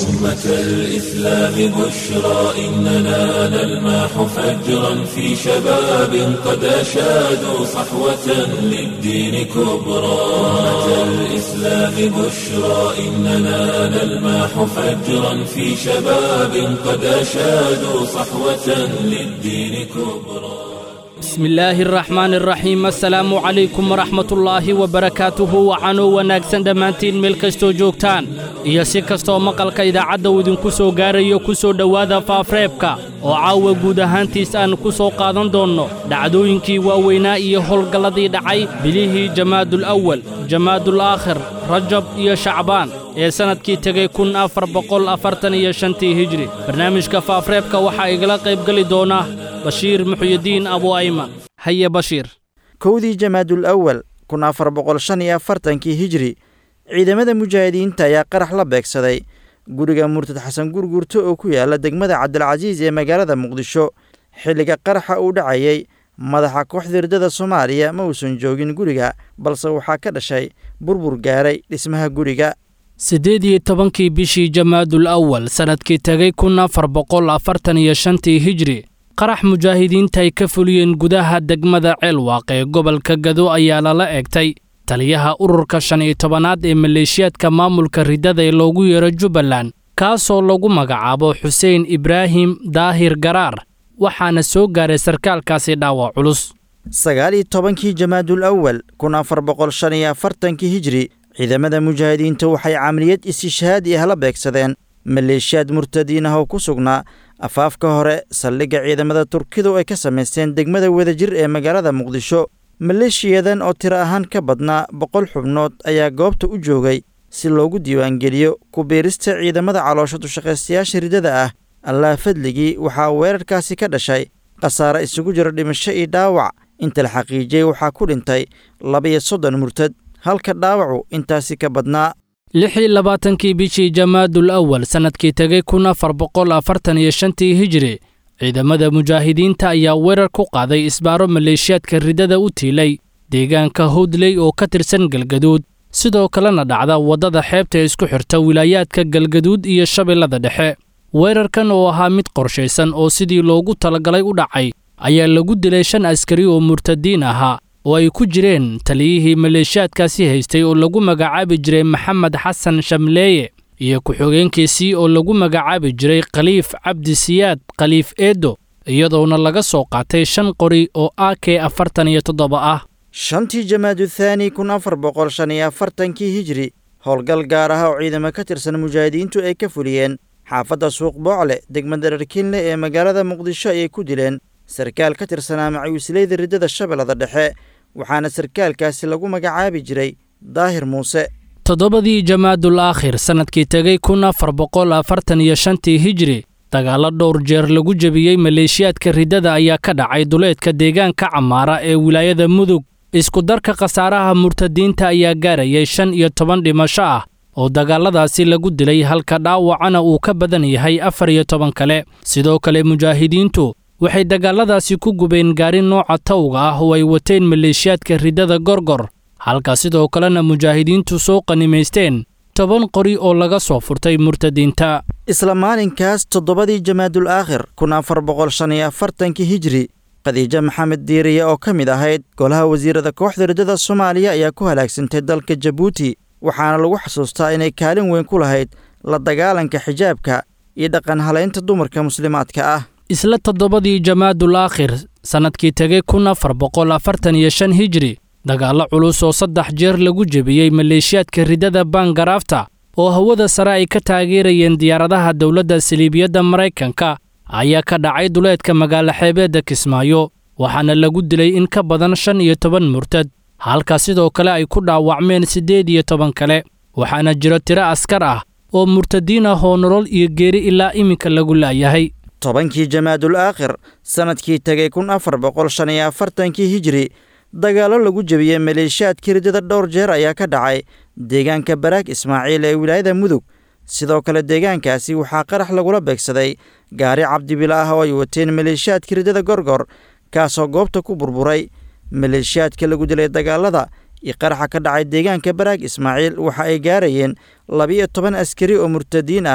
أمة الإسلام بشرى إننا نلمح فجرا في شباب قد أشادوا صحوة للدين كبرى أمة الإسلام بشرى إننا نلمح فجرا في شباب قد أشادوا صحوة للدين كبرى bismi illaahi araxmaani araxiim assalaamu calaykum waraxmatullaahi wabarakaatuhu waxaanoo wanaagsan dhammaantiin meel kastoo joogtaan iyo si kastoo maqalka idaacadda uu idinku soo gaarayo ku soo dhowaada faafreebka oo caawa guud ahaantiis aan ku soo qaadan doonno dhacdooyinkii waaweynaa iyo howlgalladii dhacay bilihii jamaadul awal jamaadul aakhir rajab iyo shacbaan ee sannadkii tegey kun afar boqol afartan iyo shantii hijri barnaamijka faafreebka waxaa igala qaybgeli doona bashiir muxyidiin abu ayman haye bashiir kowdii jamaadul awal kun afar boqol shan iyo afartankii hijri ciidamada mujaahidiinta ayaa qarax la beegsaday guriga murtad xasan gurgurto oo ku yaala degmada cabdilcasiis ee magaalada muqdisho xilliga qaraxa uu dhacayey madaxa kooxda hirdada soomaaliya ma uusan joogin guriga balse waxaa ka dhashay burbur gaaray dhismaha guriga siddeed iyo tobankii bishii jamaadul awal sannadkii tegey kun afar boqol afartan iyo shantii hijri qarax mujaahidiinta ay ka fuliyeen gudaha degmada ceelwaaq ee gobolka gado ayaa lala eegtay taliyaha ururka shan iyo tobanaad ee maleeshiyaadka maamulka riddada ee loogu yeero jubbaland kaasoo lagu magacaabo xuseen ibraahim daahir garaar waxaana soo gaaray sarkaalkaasi dhaawac culus sagaal iyo tobankii jamaadul awal kun afar boqol shan iyo afartankii hijri ciidamada mujaahidiinta waxay camaliyad istishhaadi ah la beegsadeen maleeshiyaad murtadiin ah oo ku sugnaa afaafka hore saldhigga ciidamada turkidu ay ka samaysteen degmada wadajir ee magaalada muqdisho maleeshiyadan oo tiro ahaan ka badnaa boqol xubnood ayaa goobta u joogay si loogu diiwaangeliyo ku biirista ciidamada caloosha dushaqaystayaasha riddada ah allaah fadligii waxaa weerarkaasi ka dhashay khasaare isugu jira dhimasho iyo dhaawac inta la xaqiijiyey waxaa ku dhintay laba-iyo soddon murtad halka dhaawacu intaasi ka badnaa lixii labaatankii bishii jamaadul awal sannadkii tegey kun afar boqol afartan iyo shantii hijri ciidamada mujaahidiinta ayaa weerar ku qaaday isbaaro maleeshiyaadka riddada u tiilay deegaanka howdley oo ka tirsan galgaduud sidoo kalena dhacda waddada xeebta ee isku xirta wilaayaadka galgaduud iyo shabeellada dhexe weerarkan oo ahaa mid qorshaysan oo sidii loogu talagalay u dhacay ayaa lagu dilay shan askari oo murtadiin ahaa oo ay ku jireen taliyihii maleeshiyaadkaasi haystay oo lagu magacaabi jiray maxamed xasan shamleeye iyo ku-xigeenkiisii oo lagu magacaabi jiray khaliif cabdi siyaad khaliif eedo iyadoona laga soo qaatay shan qori oo a k afartan iyo toddoba ah shantii jamaadu thaani kun afar boqol shan iyo afartankii hijri howlgal gaar ah oo ciidamo ka tirsan mujaahidiintu ay ka fuliyeen xaafadda suuq boocle degmada dharkiinle ee magaalada muqdisho ayay ku dileen sarkaal ka tirsanaa macawisleyda riddada shabeellada dhexe waxaana sarkaalkaasi lagu magacaabi jiray daahir muuse toddobadii jamaadul aakhir sannadkii tegey kun afar boqol afartan iyo shantii hijri dagaallo dhowr jeer lagu jebiyey maleeshiyaadka riddada ayaa ka dhacay duleedka deegaanka camaara ee wilaayada mudug iskudarka khasaaraha murtadiinta ayaa gaarayay shan iyo toban dhimasho ah oo dagaalladaasi lagu dilay halka dhaawacana uu ka badan yahay afar iyo toban kale sidoo kale mujaahidiintu waxay dagaalladaasi ku gubeen gaari nooca tawga ah oo ay wateen maleeshiyaadka riddada gorgor halka sidoo kalena mujaahidiintu soo qanimaysteen toban qori oo laga soo furtay murtadiinta isla maalinkaas toddobadii jamaadul aakhir kun afar boqol shan iyo afartankii hijri khadiijo maxamed diiriye oo ka mid ahayd golaha wasiirada kooxda riddada soomaaliya ayaa ku halaagsantay dalka jabuuti waxaana lagu xasuustaa inay kaalin weyn ku lahayd la dagaalanka xijaabka iyo dhaqan halaynta dumarka muslimaadka ah isla toddobadii jamaadul aakhir sannadkii tegey kun afar boqol afartan iyo shan hijri dagaallo culus oo saddex jeer lagu jebiyey maleeshiyaadka riddada baangaraafta oo hawada sare ay ka taageerayeen diyaaradaha dowladda saliibiyadda maraykanka ayaa ka dhacay duleedka magaalo xeebeedda kismaayo waxaana lagu dilay in ka badan shan iyo toban murtad halka sidoo kale ay ku dhaawacmeen siddeed iyo toban kale waxaana jiro tiro askar ah oo murtadiin ah oo nolol iyo geeri ilaa iminka lagu laayahay tobankii jamaadul aakhir sannadkii tegey kun afar boqol shan iyo afartankii hijri dagaallo lagu jebiyey maleeshiyaadkii riddada dhowr jeer ayaa ka dhacay deegaanka baraag ismaaciil ee wilaayada mudug sidoo kale deegaankaasi waxaa qarax lagula beegsaday gaari cabdibila ah oo ay wateen maleeshiyaadkii riddada gorgor kaasoo goobta ku burburay maleeshiyaadka lagu dilay dagaalada iyo qaraxa ka dhacay deegaanka baraag ismaaciil waxa ay gaarayeen labiyo toban askari oo murtadiin ah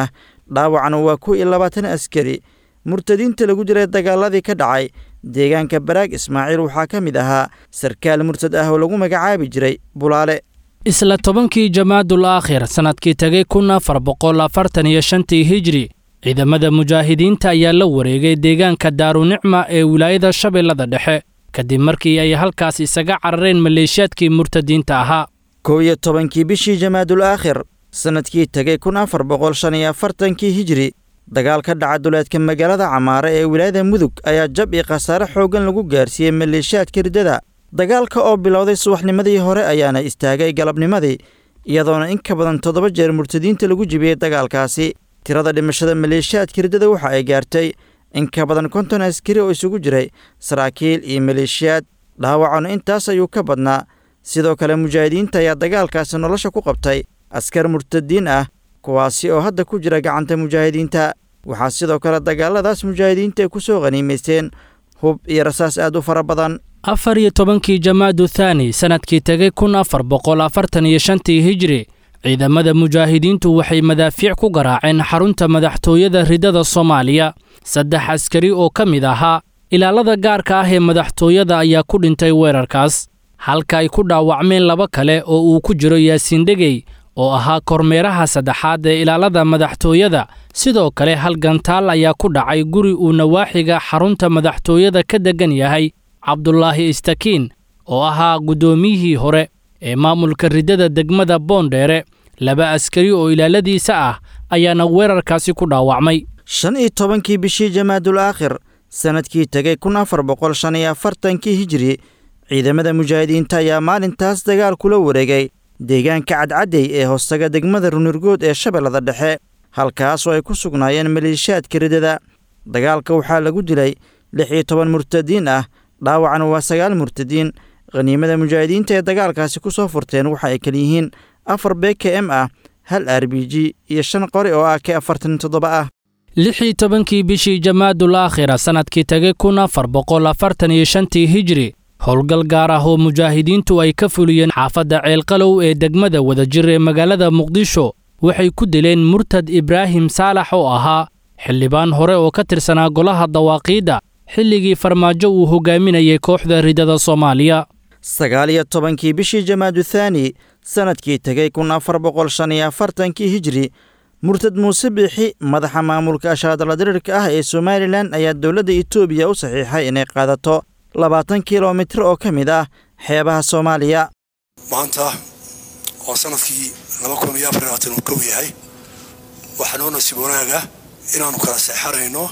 dhaawacna waa kow iyo labaatan askari murtadiinta lagu dilay dagaaladii ka dhacay deegaanka baraag ismaaciil waxaa ka mid ahaa sarkaal murtad ah oo lagu magacaabi jiray bulaale isla tobankii jamaadul aakhir sannadkii tegay kun afar boqol afartan iyo shantii hijri ciidamada mujaahidiinta ayaa la wareegay deegaanka daarunicma ee wilaayada shabeellada dhexe kadib markii ay halkaas isaga carareen maleeshiyaadkii murtadiinta ahaa kow iyo tobankii bishii jamaadul aakhir sannadkii tegay kun afar boqol shan iyo afartankii hijri dagaal ka dhaca duleedka magaalada camaare ee wilaayada mudug ayaa jab iyo khasaare xooggan lagu gaarsiiyey maleeshiyaadka riddada dagaalka oo bilowday subaxnimadii hore ayaana istaagay galabnimadii iyadoona in ka badan toddoba jeer murtadiinta lagu jibiyey dagaalkaasi tirada dhimashada maleeshiyaadka riddada waxa ay gaartay in ka badan konton askari oo isugu jiray saraakiil iyo maleeshiyaad dhaawacuna intaas ayuu ka badnaa sidoo kale mujaahidiinta ayaa dagaalkaasi nolosha ku qabtay askar murtadiin ah kuwaasi oo hadda ku jira gacanta mujaahidiinta waxaa sidoo kale dagaaladaas mujaahidiinta ay ku soo khaniimaysteen hub iyo rasaas aad u fara badan afar iyo tobankii jamaadu thaani sannadkii tegay kun afar boqol afartan iyo shantii hijri ciidamada mujaahidiintu waxay madaafiic ku garaaceen xarunta madaxtooyada riddada soomaaliya saddex askari oo ka mid ahaa ilaalada gaarka ah ee madaxtooyada ayaa ku dhintay weerarkaas halka ay ku dhaawacmeen laba kale oo uu ku jiro yaasiin dhegey oo ahaa kormeeraha saddexaad ee ilaalada madaxtooyada sidoo kale hal gantaal ayaa ku dhacay guri uu nawaaxiga xarunta madaxtooyada ka deggan yahay cabdulaahi istakiin oo ahaa guddoomiyihii hore ee maamulka riddada degmada boondheere laba askari oo ilaaladiisa ah ayaana weerarkaasi ku dhaawacmay shan iyo tobankii bishii jamaadul aakhir sannadkii tegay kun afar boqol shan iyo afartankii hijiri ciidamada mujaahidiinta ayaa maalintaas dagaal kula wareegay deegaanka cadcaddey ee hoostaga degmada runirgood ee shabeellada dhexe halkaas oo ay ku sugnaayeen maleeshiyaadka riddada dagaalka waxaa lagu dilay lix iyo toban murtadiin ah dhaawacna waa sagaal murtadiin khaniimada mujaahidiinta ee dagaalkaasi ku soo furteen waxa ay kaliyihiin afar b k m ah hal r b g iyo shan qori oo ah k afartan toddoba ah lixii tobankii bishii jamaadul aakhira sannadkii tegay kun afar boqol afartan iyo shantii hijri howlgal gaar ah oo mujaahidiintu ay ka fuliyeen xaafadda ceelqalow ee degmada wadajir ee magaalada muqdisho waxay ku dileen murtad ibraahim saalax oo ahaa xildhibaan hore oo ka tirsanaa golaha dawaaqiidda xilligii farmaajo uu hogaaminayay kooxda riddada soomaaliya sagaal iyo tobankii bishii jamaadu thaani sannadkii tegay kun afar boqol shan iyo afartankii hijri murtad muuse biixi madaxa maamulka ashaadala diriirka ah ee somalilan ayaa dowladda etoobiya u saxiixay inay qaadato labaatan kilomitir oo ka mid ah xeebaha soomaaliya maanta oo sanadkii laba kun iyo afar labaatan uu kow yahay waxaa noo nasiib wanaaga inaannu kala seexanayno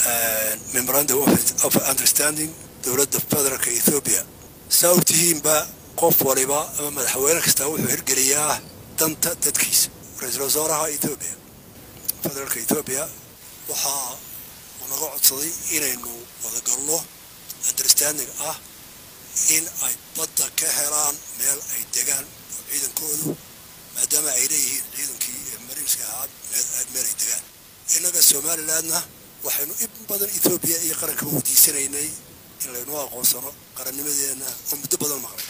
memorandum of understanding dowladda federaalka ethoobiya saa og tihiinba qof waliba ama madaxweyne kastaa wuxuu hirgeliyaa danta dadkiisa ra-iisul wasaaraha ethoobiya federaalka ethoobiya waxaa uu naga codsaday inaynu wadagalno understanding ah in ay badda ka helaan meel ay degaan oo ciidankoodu maadaama ay leeyihiin ciidankii mariinska ahaa meel ay degaan innaga somalilandna waxaynu in badan ethoobiya iyo qaranka weydiisanaynay in laynoo aqoonsano qarannimadeenna oo muddo badan maqlay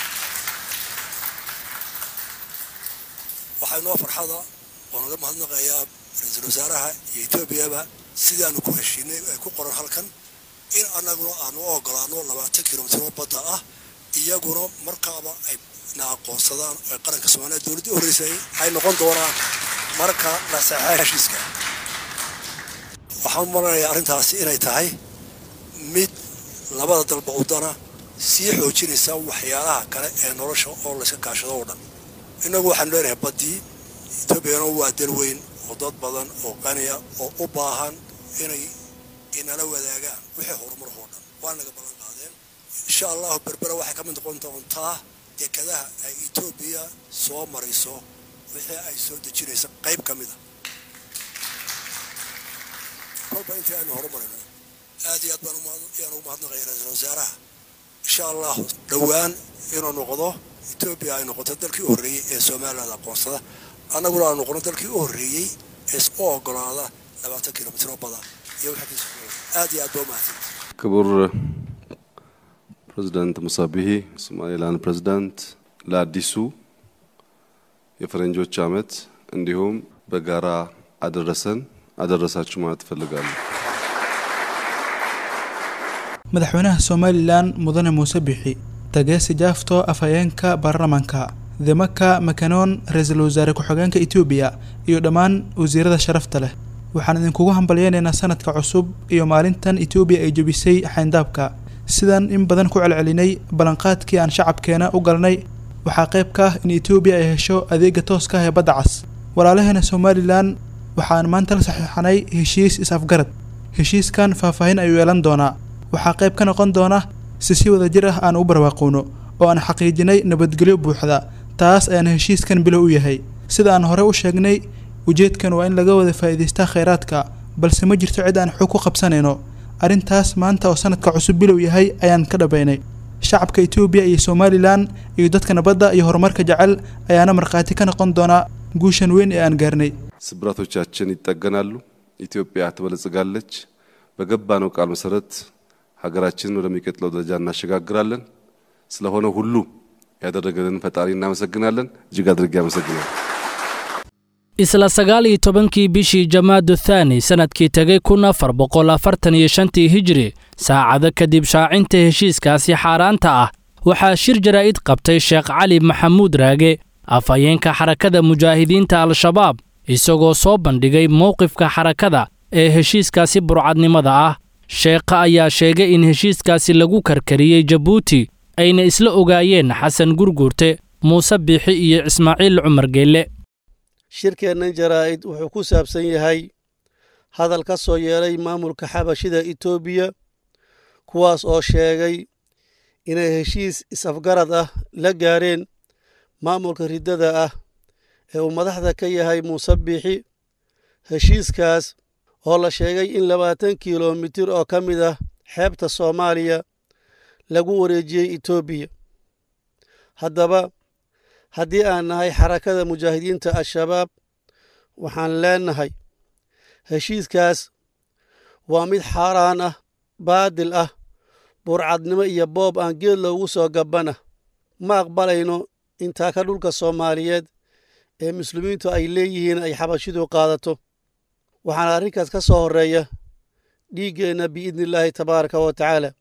waxaa inoo farxada oo naga mahadnaqayaa ra-iisul wasaaraha iyo etoobiyaba sidaanu ku heshiinay ay ku qoran halkan in annaguna aanu u ogolaano labaatan kilomitiro badda ah iyaguna markaaba ay na aqoonsadaan oo qaranka soomaaliya dowladdii horreysay ay noqon doonaan marka la saxaa heshiiska waxaan u malanayaa arrintaasi inay tahay mid labada dalba udana sii xoojinaysa waxyaalaha kale ee nolosha oo layska kaashado oo dhan innagu waxaanu leenahay baddii etoobiyana waa dal weyn oo dad badan oo qaniya oo u baahan inay inala wadaagaan wixii horumar oo dhan waa naga ballan qaadeen insha allahu berbera waxay ka mid noqon doontaa dekadaha ay etoobiya soo marayso wixii ay soo dejinaysa qayb ka mid a kolba intii aynu horumarino aad iyo aad baan ayaan ugu mahadnaqaya ra-iisul wasaaraha insha allahu dhowaan inuu noqdo etoobiya ay noqoto dalkii u horreeyey ee somaliland aqoonsada annaguna aanu noqono dalkii u horreeyey ee u ogolaada labaatan kilomitr oo bada iyo aad iyo aad baa umahadsan ክቡር ፕሬዚዳንት ሙሳ ቢሂ ሶማሌላንድ ፕሬዚዳንት ለአዲሱ የፈረንጆች ዓመት እንዲሁም በጋራ አደረሰን አደረሳችሁ ማለት እፈልጋለሁ። madaxweynaha somalilan mudane muuse bixi tageesi jaafto afhayeenka baarlamaanka demaka makanoon ra-iisul wasaare ku-xigeenka etoobiya iyo dhammaan wasiirada sharafta leh waxaan idinkugu hambalyeynaynaa sanadka cusub iyo maalintan etoobiya ay jebisay xayndaabka sidaan in badan ku celcelinay ballanqaadkii aan shacabkeena u galnay waxaa qayb ka ah in etoobiya ay hesho adeega tooska ah ee badda cas walaalaheena somalilan waxaan maanta la saxiixanay heshiis is-afgarad heshiiskan faahfaahin ayuu yeelan doonaa waxaa qayb ka noqon doona si si wada jir ah aan u barwaaqowno oo aan xaqiijinay nabadgelyo buuxda taas ayaan heshiiskan bilow u yahay sida aan hore u sheegnay ujeedkan waa in laga wada faa'iidaystaa khayraadka balse ma jirto cid aan xog ku qabsanayno arrintaas maanta oo sanadka cusub bilow yahay ayaan ka dhabaynay shacabka etoobiya iyo somalilan iyo dadka nabadda iyo horumarka jecel ayaana markhaati ka noqon doonaa guushan weyn ee aan gaarnay ስብራቶቻችን ይጠገናሉ፣ ኢትዮጵያ ትበለጽጋለች። በገባነው ቃል መሰረት ሀገራችንን ወደሚቀጥለው ደረጃ እናሸጋግራለን። ስለሆነ ሁሉ ያደረገልን ፈጣሪ እናመሰግናለን። እጅግ አድርጌ አመሰግናለሁ። isla sagaal iyo tobankii bishii jamaadu thaani sannadkii tegay kun afar boqol afartan iyo shantii hijri saacado kadib shaacinta heshiiskaasi xaaraanta ah waxaa shir jaraa'id qabtay sheekh cali maxamuud raage afhayeenka xarakada mujaahidiinta al-shabaab isagoo soo bandhigay mowqifka xarakada ee heshiiskaasi burcadnimada ah sheekha ayaa sheegay in heshiiskaasi lagu karkariyey jabuuti ayna isla ogaayeen xasan gurguurte muuse biixi iyo ismaaciil cumar geelle shirkeennan jaraa'id wuxuu ku saabsan yahay hadal ka soo yeelay maamulka xabashida etoobiya kuwaas oo sheegay inay heshiis is-afgarad ah la gaareen maamulka riddada ah ee uu madaxda ka yahay muuse biixi heshiiskaas oo la sheegay in labaatan kilomitir oo ka mid ah xeebta soomaaliya lagu wareejiyey etoobiya haddaba haddii aan nahay xarakada mujaahidiinta al-shabaab waxaan leenahay heshiiskaas waa mid xaaraan ah baadil ah burcadnimo iyo boob aan geed loogu soo gabbana ma aqbalayno intaa ka dhulka soomaaliyeed ee muslimiintu ay leeyihiin ay xabashidu qaadato waxaana arrinkaas ka soo horreeya dhiiggeenna biidni illaahi tabaaraka wa tacaala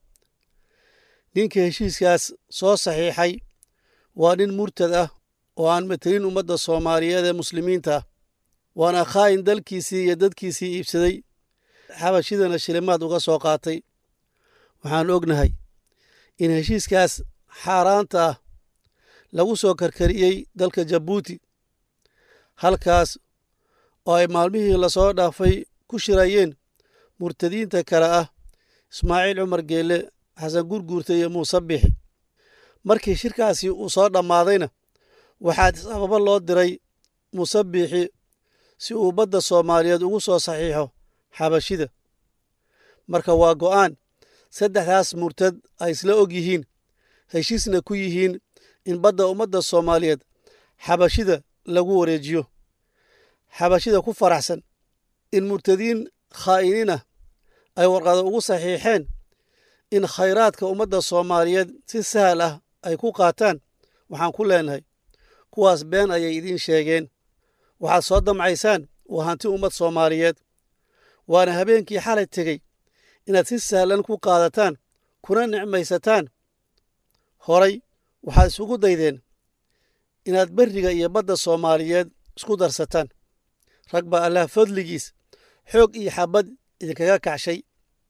ninka heshiiskaas soo saxiixay waa nin murtad ah oo aan matelin ummadda soomaaliyeed ee muslimiinta ah waana khaa'in dalkiisii iyo dadkiisii iibsaday xabashidana shilimaad uga soo qaatay waxaan ognahay in heshiiskaas xaaraanta ah lagu soo karkariyey dalka jabuuti halkaas oo ay maalmihii lasoo dhaafay ku shirayeen murtadiinta kale ah ismaaciil cumar geelle xasan gurguurta iyo muuse bixi markii shirkaasi uu soo dhammaadayna waxaa sababo loo diray muuse biixi si uu badda soomaaliyeed ugu soo saxiixo xabashida marka waa go'aan saddexdaas murtad ay isla og yihiin heshiisna ku yihiin in badda ummadda soomaaliyeed xabashida lagu wareejiyo xabashida ku faraxsan in murtadiin khaa'iniin ah ay warqado ugu saxiixeen in khayraadka ummadda soomaaliyeed si sahal ah ay ku qaataan waxaan ku leenahay kuwaas been ayay idiin sheegeen waxaad soo damcaysaan waa hanti ummad soomaaliyeed waana habeenkii xalay tegey inaad si sahlan ku qaadataan kuna nicmaysataan horay waxaad isugu daydeen inaad berriga iyo badda soomaaliyeed isku darsataan rag baa allah fadligiis xoog iyo xabad idinkaga kacshay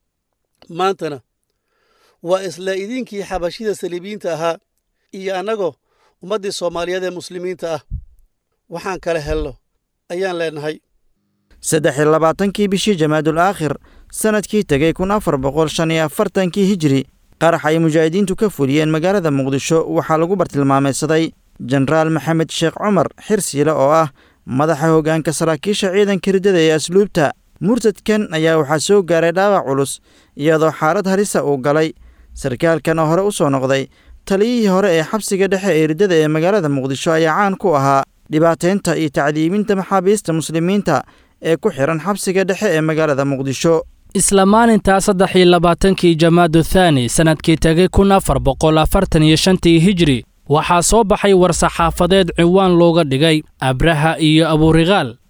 maantana waa isla idinkii xabashida saliibiyiinta ahaa iyo annagoo ummaddii soomaaliyeed ee muslimiinta ah waxaan kala helno ayaan leenahay saddex iyo labaatankii bishii jamaadul aakhir sannadkii tegey kun afar boqol shan iyo afartankii hijiri qarax ay mujaahidiintu ka fuliyeen magaalada muqdisho waxaa lagu bartilmaameedsaday jenaraal maxamed sheekh cumar xirsiile oo ah madaxa hoggaanka saraakiisha ciidanka riddada ee asluubta murtadkan ayaa waxaa soo gaaray dhaawac culus iyadoo xaalad halisa uu galay sarkaalkan oo hore u soo noqday taliyihii hore ee xabsiga dhexe ee riddada ee magaalada muqdisho ayaa caan ku ahaa dhibaataynta iyo tacdiibinta maxaabiista muslimiinta ee ku xidhan xabsiga dhexe ee magaalada muqdisho isla maalintaa saddex iyo labaatankii jamaadu thaani sannadkii tegay kun afar boqol afartan iyo shantii hijri waxaa soo baxay war-saxaafadeed ciwaan looga dhigay abraha iyo aburiqaal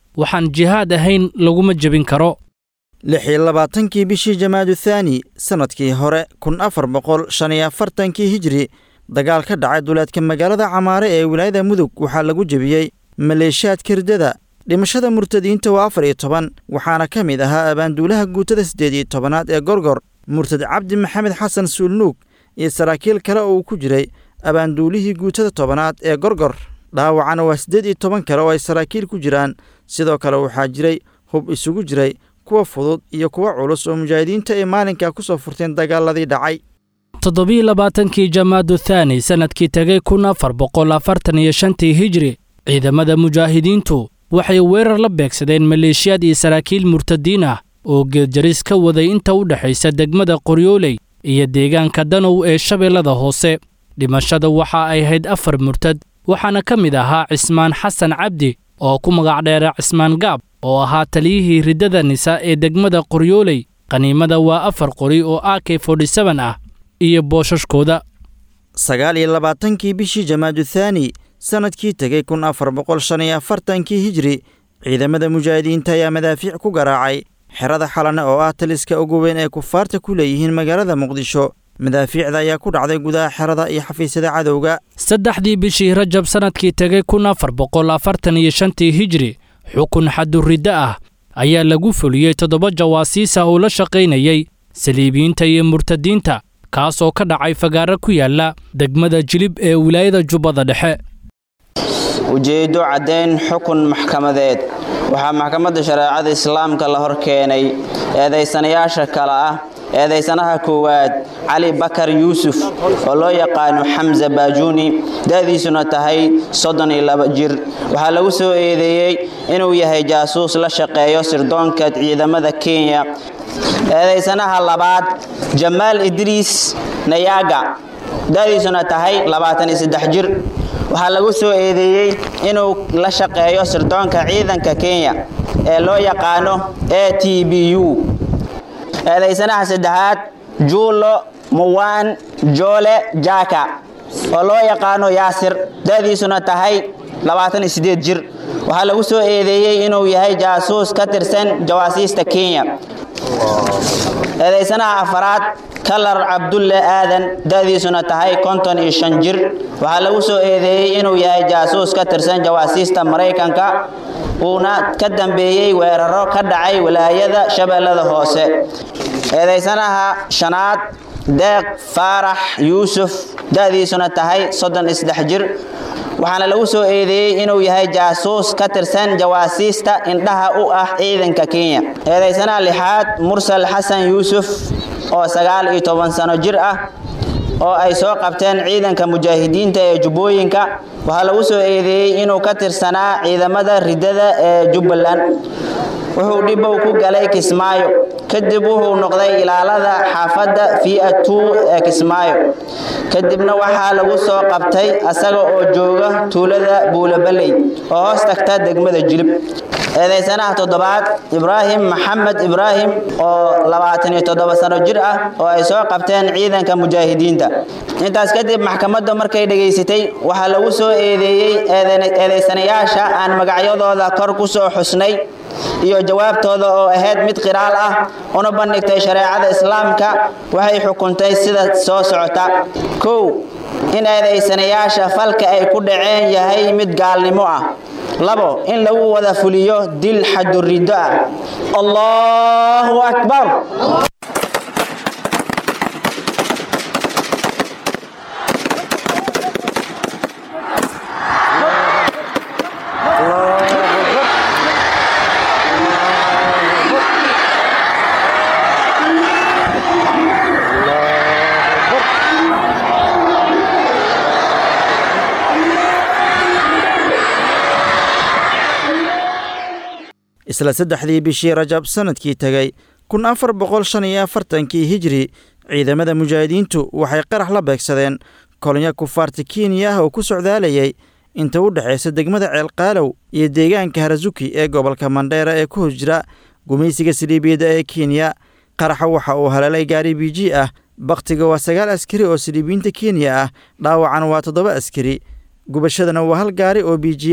waxaan jihaad ahayn laguma jebin karo lix iyo labaatankii bishii jamaadu thaani sannadkii hore kun afar boqol shan iyo afartankii hijri dagaal ka dhacay duleedka magaalada camaare ee wilaayada mudug waxaa lagu jebiyey maleeshiyaadka riddada dhimashada murtadiinta waa afar iyo toban waxaana ka mid ahaa abaanduulaha guutada siddeed iyo tobanaad ee gorgor murtad cabdi maxamed xasan suulnuug iyo saraakiil kale oo uu ku jiray abaanduulihii guutada tobanaad ee gorgor dhaawacana waa siddeed iyo toban kale oo ay saraakiil ku jiraan sidoo kale waxaa jiray hub isugu jiray kuwa fudud iyo kuwa culus oo mujaahidiinta ay maalinkaa ku soo furteen dagaaladii dhacay toddobiiy labaatankii jamaadu thaani sannadkii tegay kun afar boqol afartan iyo shantii hijri ciidamada mujaahidiintu waxay weerar la beegsadeen maleeshiyaad iyo saraakiil murtadiin ah oo geedjaris ka waday inta u dhexaysa degmada qoryooley iyo deegaanka danow ee shabeellada hoose dhimashada waxa ay ahayd afar murtad waxaana ka mid ahaa cismaan xasan cabdi oo ku magac dheera cismaan gaab oo ahaa taliyihii riddada nisa ee degmada qoryooley qaniimada waa afar qori oo a k forty-seben ah iyo boosashkooda sagaal iyo labaatankii bishii jamaadu thaani sannadkii tegey kun afar boqol shan iyo afartankii hijri ciidamada mujaahidiinta ayaa madaafiic ku garaacay xerada xalane oo ah taliska ugu weyn ee kufaarta ku leeyihiin magaalada muqdisho madaafiicda ayaa ku dhacday gudaha xerada iyo xafiisyada cadowga saddexdii bishii rajab sannadkii tegey kun afar boqol afartan iyo shantii hijri xukun xaduriddo ah ayaa lagu fuliyey toddoba jawaasiis ah oo la shaqaynayey saliibiyiinta iyo murtadiinta kaasoo ka dhacay fagaaro ku yaalla degmada jilib ee wilaayada jubbada dhexe ujeeddo caddayn xukun maxkamadeed waxaa maxkamadda shareecada islaamka la hor keenay eedaysanayaasha kale ah eedaysanaha koowaad cali bakar yuusuf oo loo yaqaano xamse baajuuni da'diisuna tahay soddon iyo laba jir waxaa lagu soo eedeeyey inuu yahay jaasuus la shaqeeyo sirdoonka ciidamada kenya eedaysanaha labaad jamaal idriis nayaaga da'diisuna tahay labaatan iyo saddex jir waxaa lagu soo eedeeyey inuu la shaqeeyo sirdoonka ciidanka kenya ee loo yaqaano a t b u eedaysanaha saddexaad juulo muwaan joole jaka oo loo yaqaano yaasir da'diisuna tahay labaatan iyo siddeed jir waxaa lagu soo eedeeyey inuu yahay jaasuus ka tirsan jawaasiista kenya eedaysanaha afaraad kalar cabdulle aadan da'diisuna tahay konton iyo shan jir waxaa lagu soo eedeeyey inuu yahay jaasuus ka tirsan jawaasiista maraykanka uuna ka dambeeyey weeraro ka dhacay walaayada shabeellada hoose eedaysanaha shanaad deeq faarax yuusuf da'diisuna tahay soddon iyo saddex jir waxaana lagu soo eedeeyey inuu yahay jaasuus ka tirsan jawaasiista indhaha u ah ciidanka kenya eedaysanaha lixaad mursal xasan yuusuf oo sagaal iyo toban sano jir ah oo ay soo qabteen ciidanka mujaahidiinta ee jubbooyinka waxaa lagu soo eedeeyey inuu ka tirsanaa ciidamada riddada ee jubbaland wuxuu dhibow ku galay kismaayo kadib wuxuu noqday ilaalada xaafadda fiatu ee kismaayo kadibna waxaa lagu soo qabtay asaga oo jooga tuulada buulabaley oo hoos tagta degmada jilib eedaysanaha toddobaad ibraahim maxamed ibraahim oo labaatan iyo toddoba sano jir ah oo ay soo qabteen ciidanka mujaahidiinta intaas kadib maxkamadda markay dhegaysatay waxaa lagu soo eedeeyey eedaysanayaasha aan magacyadooda kor ku soo xusnay iyo jawaabtooda oo ahayd mid qiraal ah una bandhigtay shareecada islaamka waxay xukuntay sida soo socota kow in eedaysanayaasha falka ay ku dhaceen yahay mid gaalnimo ah labo in lagu wada fuliyo dil xaduriddo ah allahu akbar isla saddexdii bishii rajab sannadkii tegey kun afar boqol shan iyo afartankii hijri ciidamada mujaahidiintu waxay qarax la beegsadeen kolonyo kufaarta kenya ah oo ku socdaalayay inta u dhexaysa degmada ceelqaalow iyo deegaanka harasuki ee gobolka mandheera ee ku hos jira gumaysiga saliibiyadda ee kenya qaraxa waxa uu haleelay gaari biji ah bakhtiga waa sagaal askari oo saliibiyiinta kenya ah dhaawacan waa toddoba askari gubashadana waa hal gaari oo biji ah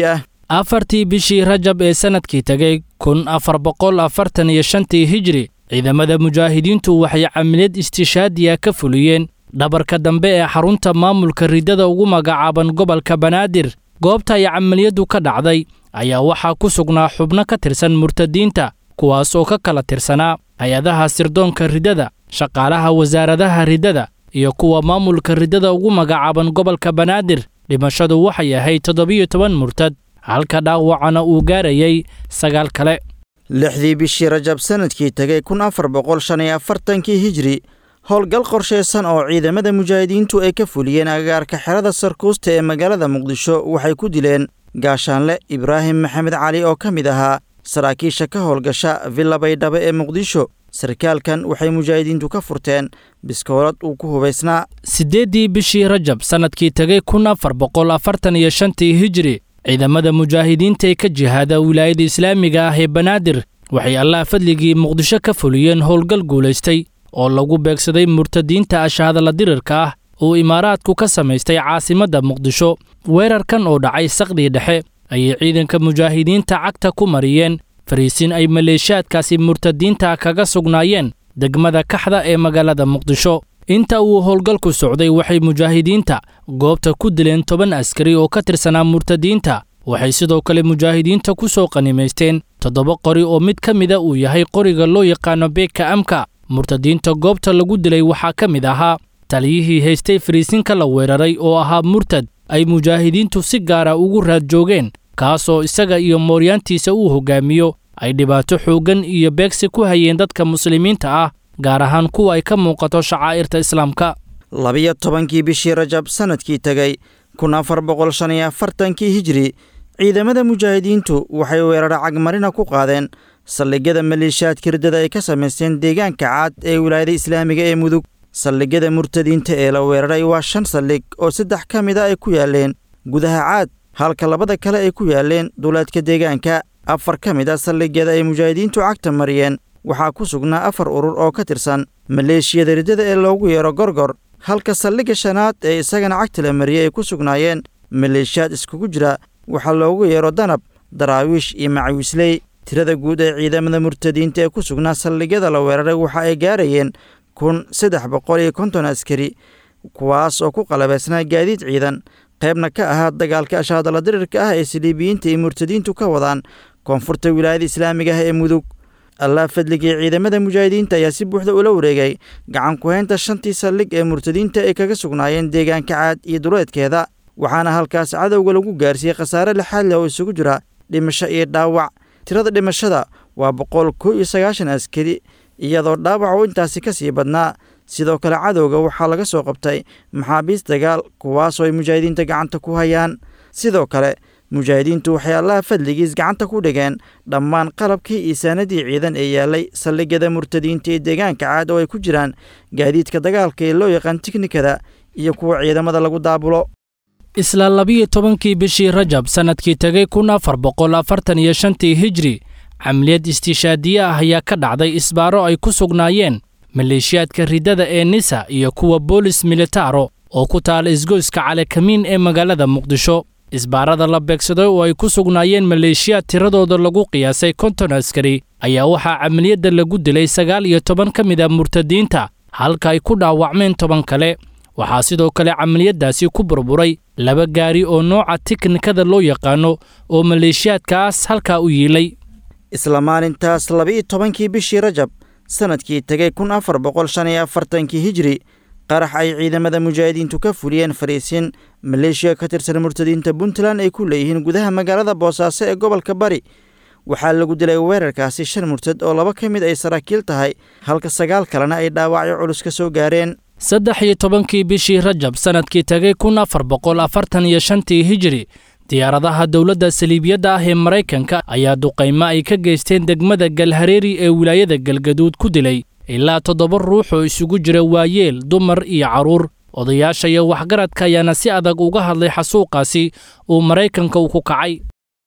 afartii bishii rajab ee sannadkii tegay kun afar boqol afartan iyo shantii hijri ciidamada mujaahidiintu waxay camiliyad istishaadiya ka fuliyeen dhabarka dambe ee xarunta maamulka riddada ugu magacaaban gobolka banaadir goobta ay camaliyaddu ka dhacday ayaa waxaa ku sugnaa xubno ka tirsan murtadiinta kuwaas oo ka kala tirsanaa hay-adaha sirdoonka riddada shaqaalaha wasaaradaha riddada iyo kuwa maamulka riddada ugu magacaaban gobolka banaadir dhimashadu waxay ahayd toddobiyo toban murtad halka dhaawacana uu gaarayay sagaal kale lixdii bishii rajab sannadkii tegay kun afar boqol shan iyo afartankii hijri howlgal qorshaysan oo ciidamada mujaahidiintu ay ka fuliyeen agagaarka xerada sarkuusta ee magaalada muqdisho waxay ku dileen gaashaanle ibraahim maxamed cali oo ka mid ahaa saraakiisha ka howlgasha villa baydhabo ee muqdisho sarkaalkan waxay mujaahidiintu ka furteen biskoolad uu ku hubaysnaa siddeeddii bishii rajab sannadkii tegay kun afar boqol afartan iyo shantii hijri ciidamada mujaahidiinta ee ka jihaada wilaayada islaamiga ah ee banaadir waxay allah fadligii muqdisho ka fuliyeen howlgal guulaystay oo lagu beegsaday murtadiinta ashahadala dirirka ah uu imaaraadku ka samaystay caasimadda muqdisho weerarkan oo dhacay saqdii dhexe ayay ciidanka mujaahidiinta cagta ku mariyeen fariisin ay maleeshaadkaasi murtadiinta kaga sugnaayeen degmada kaxda ee magaalada muqdisho inta uu howlgalku socday waxay mujaahidiinta goobta ku dileen toban askari oo ka tirsanaa murtadiinta waxay sidoo kale mujaahidiinta ku soo qanimaysteen toddoba qori oo mid ka mida uu yahay qoriga loo yaqaano beeka amka murtadiinta goobta lagu dilay waxaa ka mid ahaa taliyihii haystay fariisinka la weeraray oo ahaa murtad ay mujaahidiintu si gaara ugu raad joogeen kaasoo isaga iyo mooryaantiisa uu hoggaamiyo ay dhibaato xooggan iyo beegsi ku hayeen dadka muslimiinta ah gaar ahaan kuwa ay ka muuqato shacaa'irta islaamka labiyo tobankii bishii rajab sannadkii tegay kun afar boqol shan iyo afartankii hijri ciidamada mujaahidiintu waxay weeraro cagmarina ku qaadeen saldhigyada maleeshiyaadka riddada ay ka samaysteen deegaanka caad ee wilaayada islaamiga ee mudug saldhigyada murtadiinta ee la weeraray waa shan saldhig oo saddex ka mid a ay ku yaaleen gudaha caad halka labada kale ay ku yaaleen duleedka deegaanka afar ka mid a saldhigyada ay mujaahidiintu cagta mariyeen waxaa ku sugnaa afar urur oo ka tirsan maleeshiyada riddada ee loogu yeero gorgor halka saldhigga shanaad ee isagana cagta la mariyey ay ku sugnaayeen maleeshiyaad iskugu jira waxaa loogu yeero danab daraawiish iyo macawisley tirada guud ee ciidamada murtadiinta ee ku sugnaa saldhigyada la weeraray waxa ay gaarayeen kun saddex boqol iyo konton askari kuwaas oo ku qalabaysnaa gaadiid ciidan qaybna ka ahaa dagaalka ashaadala dirirka ah ee saliibiyiinta iyo murtadiintu ka wadaan koonfurta wilaayada islaamiga ah ee mudug allah fadligii ciidamada mujaahidiinta ayaa si buuxda ula wareegay gacan ku-haynta shantii saldhig ee murtadiinta ay kaga sugnaayeen deegaanka caad iyo duleedkeeda waxaana halkaas cadowga lagu gaarsiiyey khasaare lixaad leh oo isugu jira dhimasho iyo dhaawac tirada dhimashada waa boqol kow iyo sagaashan askari iyadoo dhaawac uu intaasi ka sii badnaa sidoo kale cadowga waxaa laga soo qabtay maxaabiis dagaal kuwaasoo ay mujaahidiinta gacanta ku hayaan sidoo kale mujaahidiintu waxay allaha fadligiis gacanta ku dhigeen dhammaan qalabkii iyo saanadii ciidan ee yaalay saldhigyada murtadiinta ee deegaanka caad oo ay ku jiraan gaadiidka dagaalka ee loo yaqaan tiknikada iyo kuwa ciidamada lagu daabulo isla labiyo tobankii bishii rajab sannadkii tegay kun afar boqol afartan iyo shantii hijri camliyad istiishaadiye ah ayaa ka dhacday isbaaro ay ku sugnaayeen maleeshiyaadka riddada ee nisa iyo kuwa boolis militaro oo ku taala isgoyska calekamiin ee magaalada muqdisho isbaarada la beegsaday oo ay ku sugnaayeen maleeshiyaad tiradooda lagu qiyaasay konton askari ayaa waxaa camaliyadda lagu dilay sagaal iyo toban ka mid a murtadiinta halka ay ku dhaawacmeen toban kale waxaa sidoo kale camaliyaddaasi ku burburay laba gaari oo nooca tiknikada loo yaqaano oo maleeshiyaadkaas halkaa u yiilay isla maalintaas laba-iyo tobankii bishii rajab sannadkii tegay kun afar boqol shan iyo afartankii hijri qarax ay ciidamada mujaahidiintu ka fuliyeen fariisiin maleeshiya ka tirsan murtadiinta puntland ay ku leeyihiin gudaha magaalada boosaaso ee gobolka bari waxaa lagu dilay weerarkaasi shan murtad oo laba ka mid ay saraakiil tahay halka sagaal kalena ay dhaawacyo culus ka soo gaareen saddex iyo tobankii bishii rajab sannadkii tegay kun afar boqol afartan iyo shantii hijri diyaaradaha dowladda saliibiyadda ah ee maraykanka ayaa duqaymo ay ka geysteen degmada galhareeri ee wilaayada galgaduud ku dilay ilaa toddoba ruux oo isugu jira waayeel dumar iyo carruur odayaasha iyo waxgaradka ayaana si adag uga hadlay xasuuqaasi uu maraykanka uu ku kacay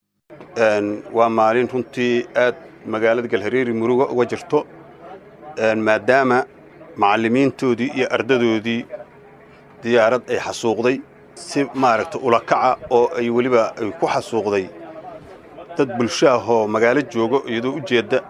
waa maalin runtii aad magaalada galhareeri muruga uga jirto maadaama macallimiintoodii iyo ardadoodii diyaarad ay xasuuqday si maaragta ulakaca oo ay weliba ay ku xasuuqday dad bulsho ah oo magaalo joogo iyadoo u jeedda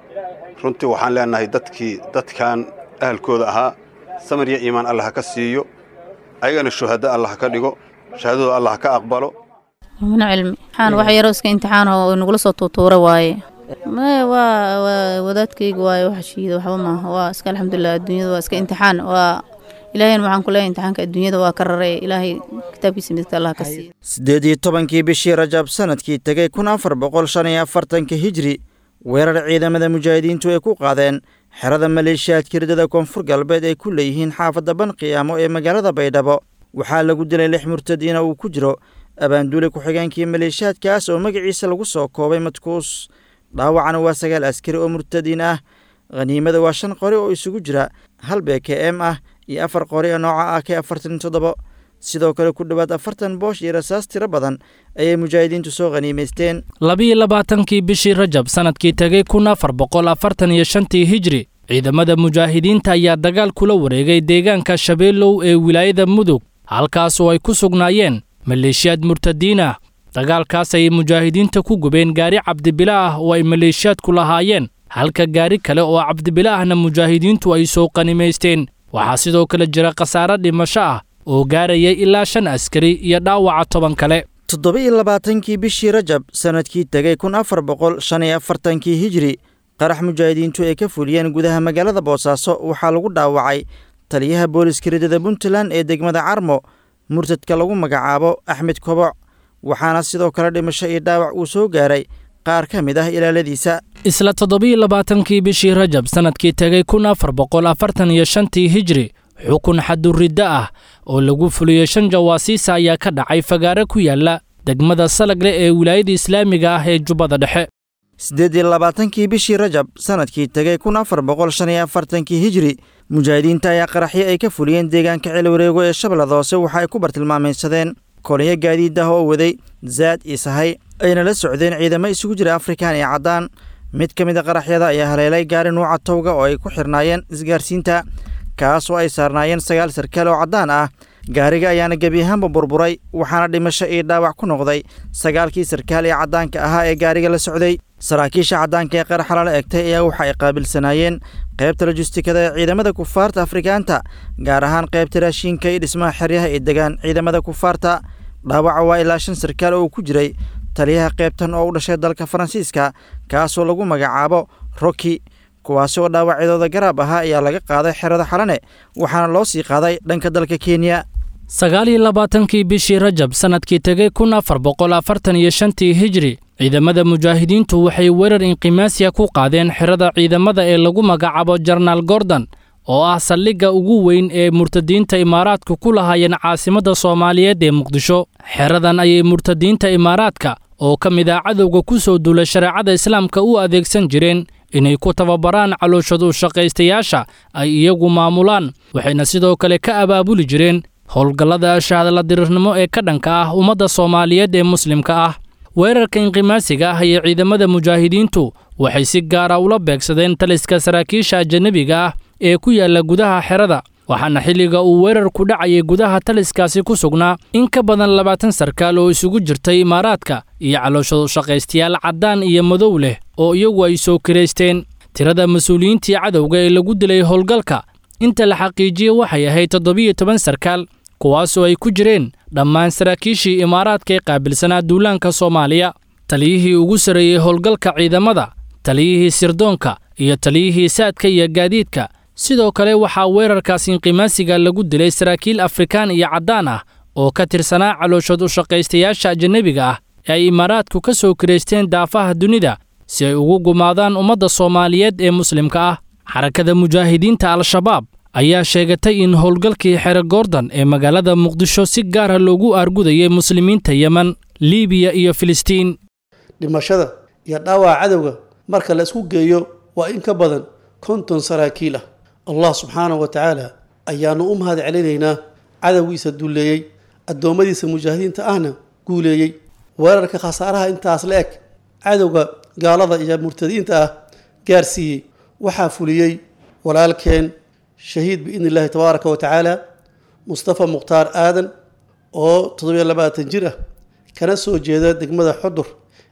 runtii waxaan leenahay dadkii dadkan ahalkooda ahaa samir iyo iimaan allah ka siiyo ayagana shuhado allah ka dhigo shahaadadooda allah ka aqbalo mumino cilmi imtixaan wax yaroo iska imtixaan oo nagula soo tuutuura waaye maya waa waa wadaadkayga waaye wax shiida waxba maaha waa iska alxamdulilah adduunyada waa iska imtixaan waa ilaahayna waxaan ku leeyahay imtixaanka adduunyada waa ka raray ilaahay kitaabkiisa midka allah ka siiyo siddeed iyo tobankii bishii rajab sanadkii tegay kun afar boqol shan iyo afartanka hijri weerar ciidamada mujaahidiintu ay ku qaadeen xerada maleeshiyaadka ridada koonfur galbeed ay ku leeyihiin xaafadda banqiyaamo ee magaalada baydhabo waxaa lagu dilay lix murtadiina uu ku jiro abaanduule ku-xigeenkii maleeshiyaadkaas oo magaciisa lagu soo koobay madkuus dhaawacana waa sagaal askari oo murtadiin ah khaniimada waa shan qori oo isugu jira hal beke m ah iyo afar qori oo nooca ah k afartan toddobo sidoo kale ku dhowaad afartan boosh iyo rasaas tiro badan ayay mujaahidiintu soo khaniimaysteen labiyo labaatankii bishii rajab sanadkii tegay kun afar boqol afartan iyo shantii hijri ciidamada mujaahidiinta ayaa dagaal kula wareegay deegaanka shabeellow ee wilaayada mudug halkaas oo ay ku sugnaayeen maleeshiyaad murtadiin ah dagaalkaas ayay mujaahidiinta ku gubeen gaari cabdibila ah oo ay maleeshiyaadku lahaayeen halka gaari kale oo cabdibila ahna mujaahidiintu ay soo qanimaysteen waxaa sidoo kale jira khasaare dhimasho ah oo gaarayay ilaa shan askari iyo dhaawaca toban kale toddoba iyo labaatankii bishii rajab sanadkii tegay kun afar boqol shan iyo afartankii hijri qarax mujaahidiintu ay ka fuliyeen gudaha magaalada boosaaso waxaa lagu dhaawacay taliyaha booliska ridada puntland ee degmada carmo murtadka lagu magacaabo axmed koboc waxaana sidoo kale dhimasho iyo dhaawac uu soo gaaray qaar ka mid ah ilaaladiisa isla toddobiyo labaatankii bishii rajab sanadkii tegay kun afar boqol afartan iyo shantii hijri xukun xaduriddo ah oo lagu fuliyey shan jawaasiisa ayaa ka dhacay fagaare ku yaala degmada salagle ee wilaayada islaamiga ah ee jubbada dhexe siddeed iyo labaatankii bishii rajab sanadkii tegay kun afar boqol shan iyo afartankii hijri mujaahidiinta ayaa qaraxyo ay ka fuliyeen deegaanka celiwareego ee shabeellada hoose waxa ay ku bartilmaamaysadeen kolonyo gaadiid ah oo waday zaad iyo sahay ayna la socdeen ciidamo isugu jira afrikaan iyo caddaan mid ka mid a qaraxyada ayaa haleelay gaari nuuca towga oo ay ku xirnaayeen isgaarsiinta kaas oo ay saarnaayeen sagaal sarkaal oo caddaan ah gaariga ayaana gebi ahaanba burburay waxaana dhimasho iyo dhaawac ku noqday sagaalkii sarkaal ee caddaanka ahaa ee gaariga la socday saraakiisha caddaanka ee qaraxa lala egtay ayaa waxa ay qaabilsanaayeen qaybta lojistikada ee ciidamada kufaarta afrikaanta gaar ahaan qaybta raashiinka iyo dhismaha xeryaha ee degaan ciidamada kufaarta dhaawaca waa ilaa shan sarkaal oo ku jiray taliyaha qaybtan oo u dhashay dalka faransiiska kaasoo lagu magacaabo roki kuwaasi oo dhaawacyadooda garaab ahaa ayaa laga qaaday xerada xalane waxaana loo sii qaaday dhanka dalka kenya sagaal iyo labaatankii bishii rajab sanadkii tegay kun afar boqol afartan iyo shantii hijri ciidamada mujaahidiintu waxay weerar inqimaasiya ku qaadeen xerada ciidamada ee lagu magacaabo jarnaal gordon oo ah saldhigga ugu weyn ee murtadiinta imaaraadku ku lahaayeen caasimadda soomaaliyeed ee muqdisho xeradan ayay murtadiinta imaaraadka oo ka mid ah cadowga ku soo duulay shareecada islaamka u adeegsan jireen inay ku tababaraan calooshad u shaqaystayaasha ay iyagu maamulaan waxayna sidoo kale ka abaabuli jireen howlgallada shahadala dirirnimo ee ka dhanka ah ummadda soomaaliyeed ee muslimka ah weerarka inqimaasiga ah iyo ciidamada mujaahidiintu waxay si gaara ula beegsadeen taliska saraakiisha ajanabiga ah ee ku yaalla gudaha xerada waxaana xilliga uu weerarku dhacayay gudaha taliskaasi ku sugnaa in ka badan labaatan sarkaal oo isugu jirtay imaaraadka iyo calooshadu shaqaystayaal caddaan iyo madow leh oo iyagu ay soo kiraysteen tirada mas-uuliyiintii cadowga ee lagu dilay howlgalka inta la xaqiijiyey waxay ahayd toddobiyo toban sarkaal kuwaasoo ay ku jireen dhammaan saraakiishii imaaraadka ee qaabilsanaa duulaanka soomaaliya taliyihii ugu sarreeyey howlgalka ciidamada taliyihii sirdoonka iyo taliyihii saadka iyo gaadiidka sidoo kale waxaa weerarkaas inqimaasiga lagu dilay saraakiil afrikaan iyo caddaan ah oo ka tirsanaa calooshad u shaqaystayaasha ajanabiga ah ee ay imaaraadku ka soo kiraysteen daafaha dunida si ay ugu gumaadaan ummadda soomaaliyeed ee muslimka ah xarakada mujaahidiinta al-shabaab ayaa sheegatay in howlgalkii xere goordon ee magaalada muqdisho si gaara loogu aargudayay muslimiinta yemen liibiya iyo filistiin dhimashada iyo dhaawaca cadowga marka la isku geeyo waa in ka badan konton saraakiil ah allah subxaanahu wa tacaala ayaanu u mahad celinaynaa cadowgiisa dulleeyey addoommadiisa mujaahidiinta ahna guuleeyey weerarka khasaaraha intaas la eg cadowga gaalada iyo murtadiinta ah gaarsiiyey waxaa fuliyey walaalkeen shahiid biidni illaahi tabaaraka wa tacaala mustafa mukhtaar aadan oo toddobiyo labaatan jir ah kana soo jeeda degmada xudur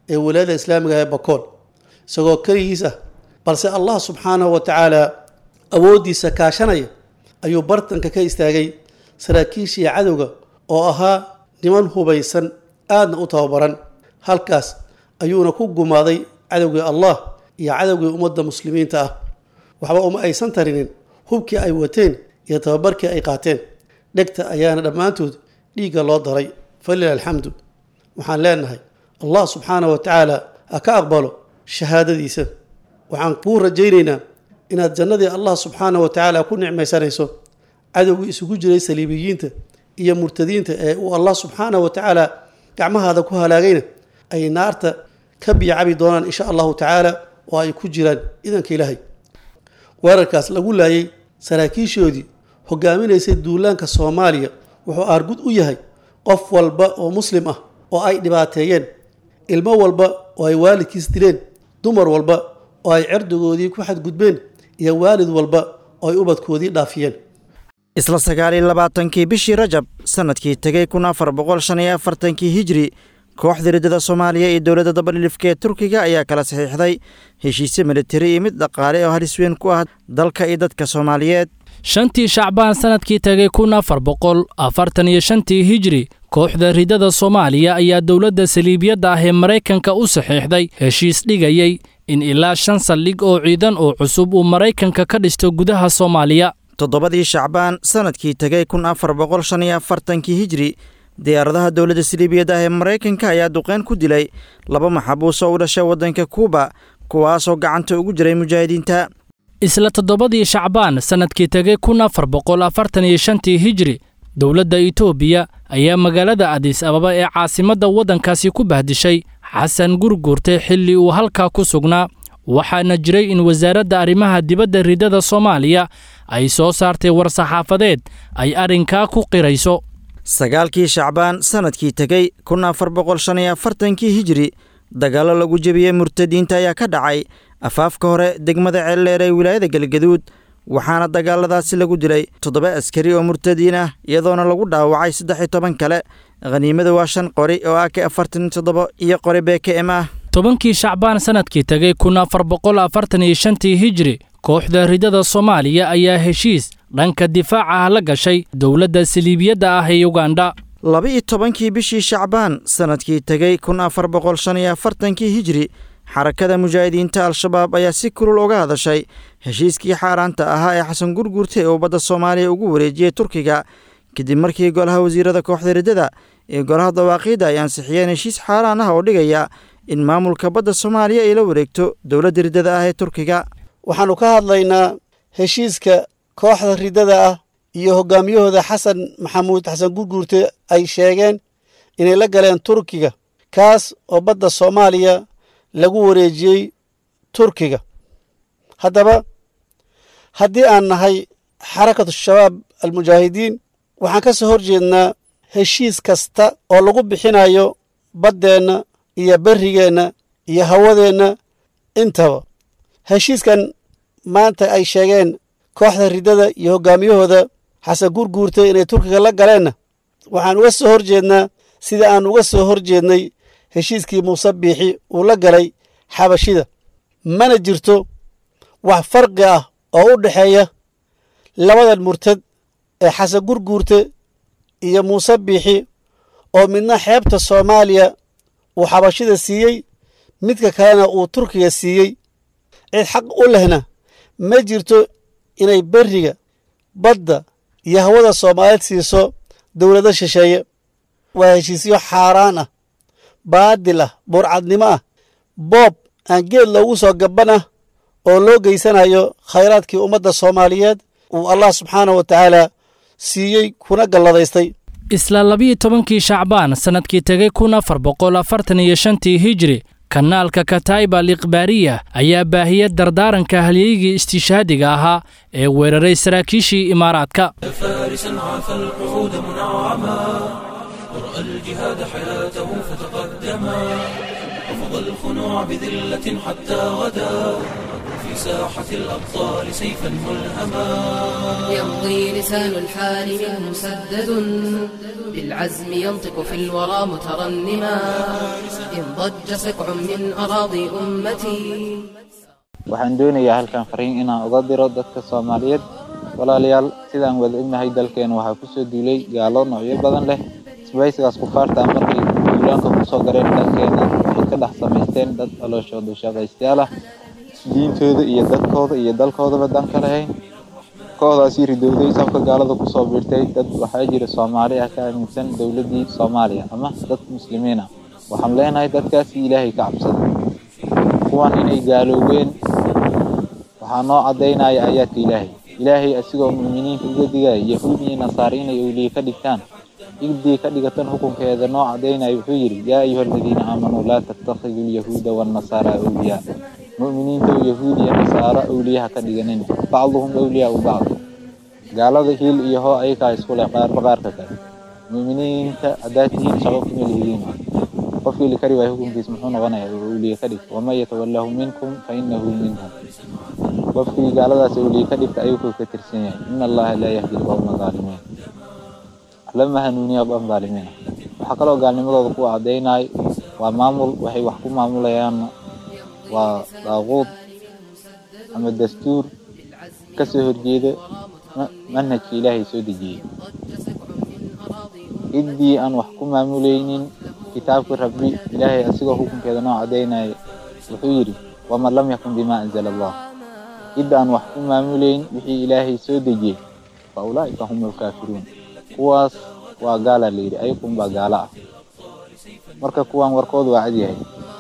ee walaayada islaamiga ee bakool isagoo keligiis ah balse allah subxaanahu wa tacaala awooddiisa kaashanaya ayuu bartanka ka istaagay saraakiishii cadowga oo ahaa niman hubaysan aadna u tababaran halkaas ayuuna ku gumaaday cadowgii allah iyo cadowgii ummadda muslimiinta ah waxba uma aysan tarinin hubkii ay wateen iyo tababarkii ay qaateen dhegta ayaana dhammaantood dhiigga loo daray falilah alxamdu waxaan leenahay allah subxaanahu wa tacaala ha ka aqbalo shahaadadiisa waxaan kuu rajaynaynaa inaad jannadii allah subxaanahu wa tacaala ku nicmaysanayso cadowgii isugu jiray saliibiyiinta iyo murtadiinta ee uu allah subxaanahu wa tacaala gacmahaada ku halaagayna ay naarta ka biyacabi doonaan insha allahu tacaala oo ay ku jiraan idanka ilaahay weerarkaas lagu laayay saraakiishoodii hogaaminaysay duulaanka soomaaliya wuxuu aargud u yahay qof walba oo muslim ah oo ay dhibaateeyeen ilmo walba oo ay waalidkiis dileen dumar walba oo ay cirdigoodii ku xadgudbeen iyo waalid walba oo ay ubadkoodii dhaafiyeen isla sagaal iyo labaatankii bishii rajab sannadkii tegey kun afar boqol shan iyo afartankii hijri kooxda riddada soomaaliya iyo dowladda dabadhilifka ee turkiga ayaa kala saxiixday heshiisyo militari iyo mid dhaqaale oo halis weyn ku ah dalka iyo dadka soomaaliyeed shantii shacbaan sannadkii tegey kun afar boqol afartan iyo shantii hijri kooxda riddada soomaaliya ayaa dowladda saliibiyadda ah ee maraykanka u saxiixday heshiis dhigayey in ilaa shan saldhig oo ciidan oo cusub uu maraykanka ka dhisto gudaha soomaaliya toddobadii shacbaan sannadkii tegey kun afar boqol shan iyo afartankii hijri diyaaradaha dowladda saliibiyadda ah ee maraykanka ayaa duqeyn ku dilay laba maxabuus oo u dhashay waddanka kuuba kuwaasoo gacanta ugu jiray mujaahidiinta isla toddobadii shacbaan sannadkii tegey kun afar boqol afartan iyo shantii hijri dowladda itoobiya ayaa magaalada adis ababa ee caasimadda waddankaasi ku bahdishay xasan gurguurte xilli uu halkaa ku sugnaa waxaana jiray in wasaaradda arrimaha dibadda riddada soomaaliya ay soo saartay war-saxaafadeed ay arrinkaa ku qirayso sagaalkii shacbaan sannadkii tegey kun afar boqol shan iyo afartankii hijri dagaallo lagu jebiyey murtadiinta ayaa ka dhacay afaafka hore degmada ceeldheer ee wilaayada galgaduud waxaana dagaaladaasi lagu dilay toddoba askari oo murtadiin ah iyadoona lagu dhaawacay saddex iyo toban kale khaniimada waa shan qori oo ak afartan iyo toddoba iyo qori bkm ah tobankii shacbaan sannadkii tegey kun afar boqol afartan iyo shantii hijri kooxda riddada soomaaliya ayaa heshiis dhanka difaaca ah la gashay dowladda saliibiyadda ah ee ugandha laba-iyo tobankii bishii shacbaan sannadkii tegey kun afar boqol shan iyo afartankii hijri xarakada mujaahidiinta al-shabaab ayaa si kulul uga hadashay heshiiskii xaaraanta ahaa ee xasan gurgurte ee ubadda soomaaliya ugu wareejiyey turkiga kadib markii golaha wasiirada kooxda riddada iyo golaha dawaaqiidda ay ansixiyeen heshiis xaaraan ah oo dhigaya in maamulka badda soomaaliya ay la wareegto dowladda riddada ah ee turkiga waxaannu ka hadlaynaa heshiiska kooxda riddada ah iyo hogaamiyahooda xasan maxamuud xasan gurguurte ay sheegeen inay la galeen turkiga kaas oo badda soomaaliya lagu wareejiyey turkiga haddaba haddii aan nahay xarakatu shabaab almujaahidiin waxaan ka soo hor jeednaa heshiis kasta oo lagu bixinayo baddeenna iyo berrigeenna iyo hawadeenna intaba heshiiskan maanta ay sheegeen kooxda riddada iyo hoggaamiyahooda xasan gurguurtay inay turkiga la galeenna waxaan uga soo hor jeednaa sida aan uga soo hor jeednay heshiiskii muuse biixi uu la galay xabashida mana jirto wax farqi ah oo u dhexeeya labadan murtad ee xasan gurguurte iyo muuse biixi oo midna xeebta soomaaliya uu xabashida siiyey midka kalena uu turkiga siiyey cid xaq u lehna ma jirto inay berriga badda iyo hawada soomaaliyeed siiso dowlado shisheeye waa heshiisyo xaaraan ah baadil ah burcadnimo ah boob aan geed loogu soo gaban ah oo loo geysanayo khayraadkii ummadda soomaaliyeed uu allah subxaanah wa tacaala siiyey kuna galladaystay isla labiyo tobankii shacbaan sannadkii tegey kun afar boqol afartan iyo shantii hijri kanaalka kataiba al ikhbaariya ayaa baahiyey dardaaranka halyeygii istiishaadiga ahaa ee weeraray saraakiishii imaaraadka فارسا عافى القعود منعما ورأى الجهاد حياته فتقدما رفض الخنوع بذلة حتى غدا في لساحة الأبطال سيفا ملهما يمضي لسان الحال منه مسدد بالعزم ينطق في الورى مترنما إن ضج سقع من أراضي أمتي waxaan doonayaa halkan fariin inaan uga diro dadka soomaaliyeed walaalayaal sidaan wada ognahay dalkeena waxaa kusoo duulay gaalo noocyo badan leh isbaysigaas kufaarta markay duulaanka kusoo gareen dalkeena waxay ka dhex samaysteen dad calooshooda shaqaystayaal ah diintooda iyo dadkooda iyo dalkoodaba dan ka lahayn kooxdaasii ridowday safka gaalada kusoo biirtay dad waxaa jira soomaali ah ka aaminsan dowladdii soomaaliya ama dad muslimiin ah waxaan leenahay dadkaasi ilaahay ka cabsada kuwan inay gaaloobeen waxaa noo caddaynaya aayaadka ilaahay ilaahay asigoo mu'miniinta uga digaya yahuud iyo nasaare inay owliye ka dhigtaan igdii ka dhigatan xukunkeeda noo caddaynaya wuxuu yidhi yaa ayuha aladiina aamanuu laa tattakhiduu lyahuuda waannasaara awliyaa mu'miniinta yahuud iyo nasaaro awliyaha ka dhiganin bacduhum awliyaa u bacd gaalada hiil iyo hoo ayakaa isku leh qaarba qaarka kale mu'miniinta haddaad tihiin shaqo kuma lihidiin qofkii la kari waayo hukunkiis muxuu noqonayaa oo awliye ka dhigta waman yatawallahu minkum fa innahu minhum qofkii gaaladaas awliye ka dhigta ayuu ka tirsan yahay in allaha laa yahdi alqawma zaalimiin lama hanuuniya qom zaalimiin waxaa kaloo gaalnimadooda ku caddaynay waa maamul waxay wax ku maamulayaan waa daaquud ama dastuur ka soo horjeeda manhajka ilaahay soo dejiyey ciddii aan wax ku maamulaynin kitaabka rabbi ilaahay asigoo xukunkeeda noo caddaynaya wuxuu yidhi waman lam yakun bima anzala allah cidda aan wax ku maamulayn wixii ilaahay soo dejiyey fa ulaa'ika hum alkaafiruun kuwaas waa gaala la yidhi ayakun baa gaala ah marka kuwan warkoodu waa cadyahay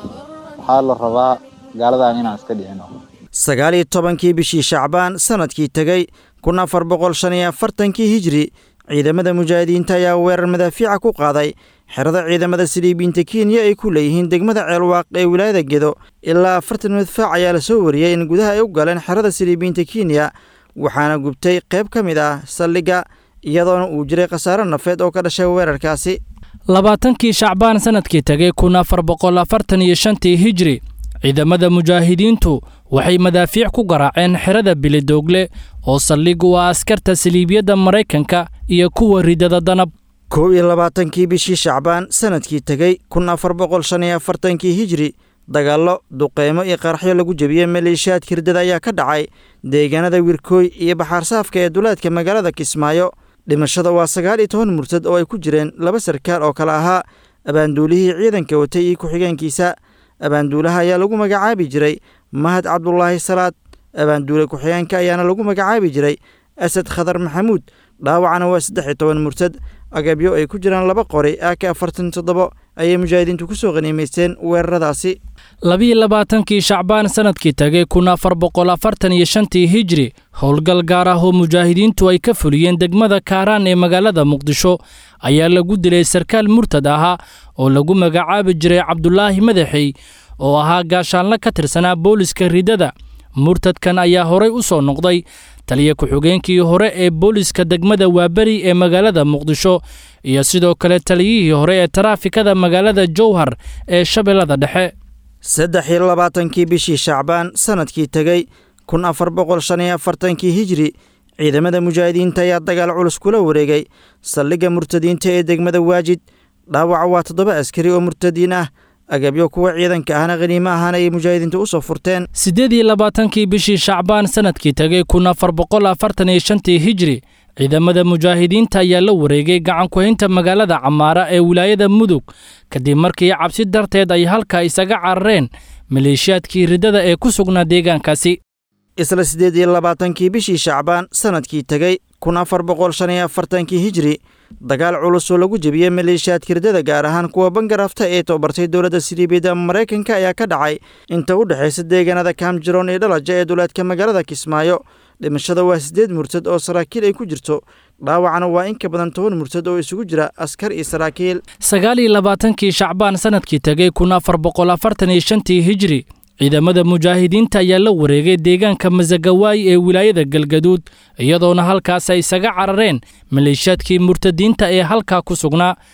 waxaa la rabaa gaaladan inaan iska dhicino sagaal iyo tobankii bishii shacbaan sanadkii tegey kun afar boqol shan iyo afartankii hijri ciidamada mujaahidiinta ayaa weerar madaafiica ku qaaday xerada ciidamada siliibiinta kenya ay ku leeyihiin degmada ceelwaaq ee wilaayada gedo ilaa afartan madfaac ayaa la soo wariyey in gudaha ay u galeen xerada siliibiinta kenya waxaana gubtay qayb ka mid ah saldhigga iyadoona uu jiray khasaaro nafeed oo ka dhashay weerarkaasi labaatankii shacbaan sanadkii tegey kun afar boqol afartan iyo shantii hijri ciidamada mujaahidiintu waxay madaafiic ku garaaceen xerada bilidoogle oo saldhig u ah askarta saliibiyadda maraykanka iyo kuwa ridada danab kow iyo labaatankii bishii shacbaan sanadkii tegey kun afar boqol shan iyo afartankii hijri dagaallo duqeymo iyo qaraxyo lagu jebiyey maleeshiyaadka riddada ayaa ka dhacay deegaanada wirkooy iyo baxaarsaafka ee duleedka magaalada kismaayo dhimashada waa sagaal iyo toban murtad oo ay ku jireen laba sarkaal oo kale ahaa abaanduulihii ciidanka watay iyo ku-xigeenkiisa abaanduulaha ayaa lagu magacaabi jiray mahad cabdulaahi salaad abaanduule ku-xigeenka ayaana lagu magacaabi jiray asad khadar maxamuud dhaawacana waa saddex iyo toban murtad agabyo ay ku jiraan laba qori ak afartan toddobo ayay mujaahidiintu ku soo qaniimaysteen weeraradaasi labiyo labaatankii shacbaan sanadkii tegey kun afar boqol afartan iyo shantii hijri howlgal gaar ah oo mujaahidiintu ay ka fuliyeen degmada kaaraan ee magaalada muqdisho ayaa lagu dilay sarkaal murtad ahaa oo lagu magacaabi jiray cabdulaahi madaxey oo ahaa gaashaanle ka tirsanaa booliska riddada murtadkan ayaa horay u soo noqday taliya ku-xigeenkii hore ee booliska degmada waaberi ee magaalada muqdisho iyo sidoo kale taliyihii hore ee taraafikada magaalada jowhar ee shabeellada dhexe saddex iyo labaatankii bishii shacbaan sanadkii tegey kun afar boqol shan iyo afartankii hijri ciidamada mujaahidiinta ayaa dagaal culus kula wareegay saldhigga murtadiinta ee degmada waajid dhaawaca waa toddoba askari oo murtadiin ah agabyo kuwa ciidanka ahna khaniimo ahaan ayay mujaahidiintu u soo furteen siddeed iyo labaatankii bishii shacbaan sanadkii tegey kun afar boqol afartan iyo shantii hijri ciidamada mujaahidiinta ayaa la wareegay gacankuhaynta magaalada camaara ee wilaayada mudug kadib markii cabsi darteed ay halka isaga carareen maleeshiyaadkii riddada ee ku sugnaa deegaankaasi isla siddeed iyo labaatankii bishii shacbaan sanadkii tegey kun afar boqol shan iyo afartankii hijri dagaal culus oo lagu jebiyey maleeshiyaadka riddada gaar ahaan kuwa bangarafta ee tababartay dowladda siliibiyadda maraykanka ayaa ka dhacay inta u dhexaysa deegaanada kaamjiroon iyo dhalaja ee duleedka magaalada kismaayo dhimashada waa siddeed murtad oo saraakiil ay ku jirto dhaawacana waa in ka badan toban murtad oo isugu jira askar iyo saraakiil sagaal iyo labaatankii shacbaan sanadkii tegey kun afar boqol afartan iyo shantii hijri ciidamada mujaahidiinta ayaa la wareegay deegaanka masagawaay ee wilaayada galgaduud iyadoona halkaas ay isaga carareen maleeshiyaadkii murtadiinta ee halkaa ku sugnaa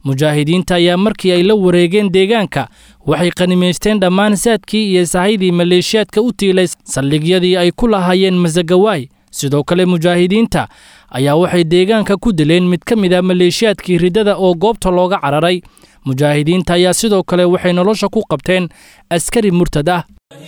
mujaahidiinta ayaa markii ay la wareegeen deegaanka waxay qanimaysteen dhammaan saadkii iyo sahaydii maleeshiyaadka u tiilay saldhigyadii ay ku lahaayeen masagawaay sidoo kale mujaahidiinta ayaa waxay deegaanka ku dileen mid ka mid a maleeshiyaadkii riddada oo goobta looga cararay mujaahidiinta ayaa sidoo kale waxay nolosha ku qabteen askari murtad ah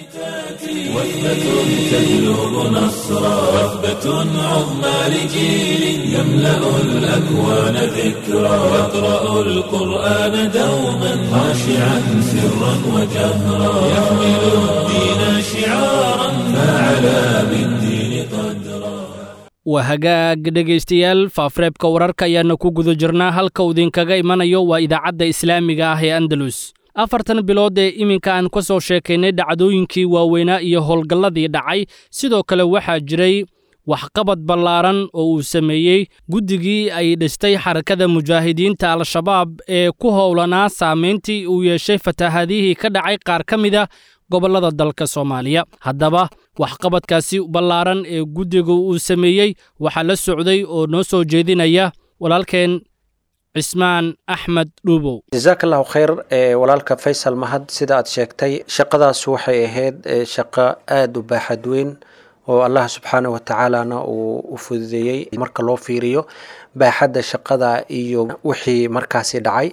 وثبة تجلب نصرا وثبة عظمى لجيل يملأ الأكوان ذكرا يقرأ القرآن دوما خاشعا سرا وجهرا يحمل الدين شعارا فعلى بالدين قدرا waa hagaag dhegaystayaal faafareebka wararka ayaana ku guda jirnaa halka uu idinkaga imanayo waa idaacadda islaamiga ah ee andalus afartan bilood ee iminka aan ka soo sheekaynay dhacdooyinkii waaweynaa iyo howlgalladii dhacay sidoo kale waxaa jiray waxqabad ballaaran oo uu sameeyey guddigii ay dhistay xarakada mujaahidiinta al-shabaab ee ku howlanaa saamayntii uu yeeshay fatahaadihii ka dhacay qaar ka mid a gobollada dalka soomaaliya haddaba waxqabadkaasi ballaaran ee guddiga uu sameeyey waxaa la socday oo noo soo jeedinaya walaalkeen cismaan axmed dhuubow jasaak allahu khayr walaalka faysal mahad sida aad sheegtay shaqadaas waxay ahayd shaqo aada u baaxad weyn oo allah subxaana wa tacaalana uu u fududeeyey marka loo fiiriyo baaxadda shaqada iyo wixii markaasi dhacay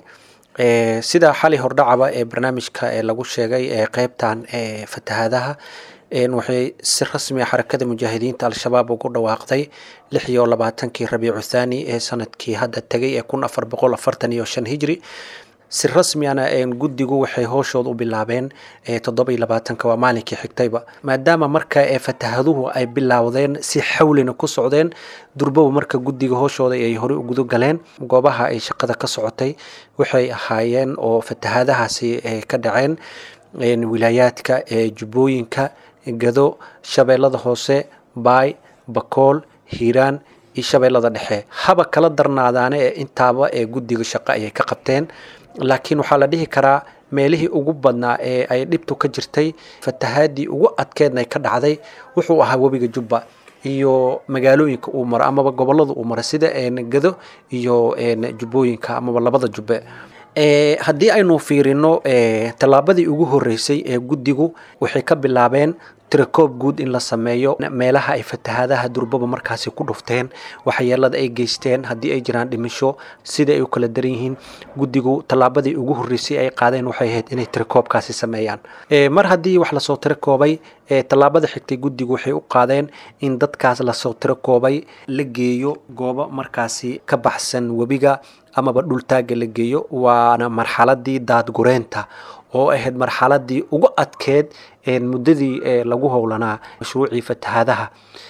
sida xali hordhacaba ee barnaamijka ee lagu sheegay ee qeybtan ee fatahaadaha waxay si rasmi a xarakada mujaahidiinta al-shabaab ugu dhawaaqday lix iyo labaatankii rabiicu thaani ee sanadkii hadda tegay ee kun afar boqol afartan iyo shan hijri si rasmiana guddigu waxay howshooda u bilaabeen toddoba iyo labaatanka waa maalinkii xigtayba maadaama marka ee fatahaduhu ay bilowdeen si xawlina ku socdeen durbow marka guddiga howshooda ay horey u gudo galeen goobaha ay shaqada ka socotay waxay ahaayeen oo fatahaadahaasi ka dhaceen wilaayaadka jubbooyinka gado shabeellada hoose baay bakool hiiraan iyo shabeellada dhexe haba kala darnaadaane ee intaaba ee guddiga shaqo ayay ka qabteen laakiin waxaa la dhihi karaa meelihii ugu badnaa ee ay dhibtu ka jirtay fatahaadii ugu adkeedna ka dhacday wuxuu ahaa webiga jubba iyo magaalooyinka uu maro amaba gobolada uu maro sida gado iyo jubbooyinka amaba labada jubbe haddii aynu fiirino tallaabadii ugu horeysay ee guddigu waxay ka bilaabeen tirakoob guud in la sameeyo meelaha ay fatahaadaha durbaba markaasi ku dhufteen waxyeelada ay geysteen haddii ay jiraan dhimisho sida ay u kala daran yihiin guddigu tallaabadii ugu horeysay ay qaadeen waxay ahayd inay tirakoobkaasi sameeyaan mar haddii wax lasoo tirakoobay tallaabada xigtay guddigu waxay u qaadeen in dadkaas lasoo tirakoobay la geeyo goobo markaasi ka baxsan webiga amaba dhultaaga la geeyo waana marxaladii daadgureenta oo ahayd marxaladii ugu adkeed muddadii lagu howlanaa mashruucii fatahaadaha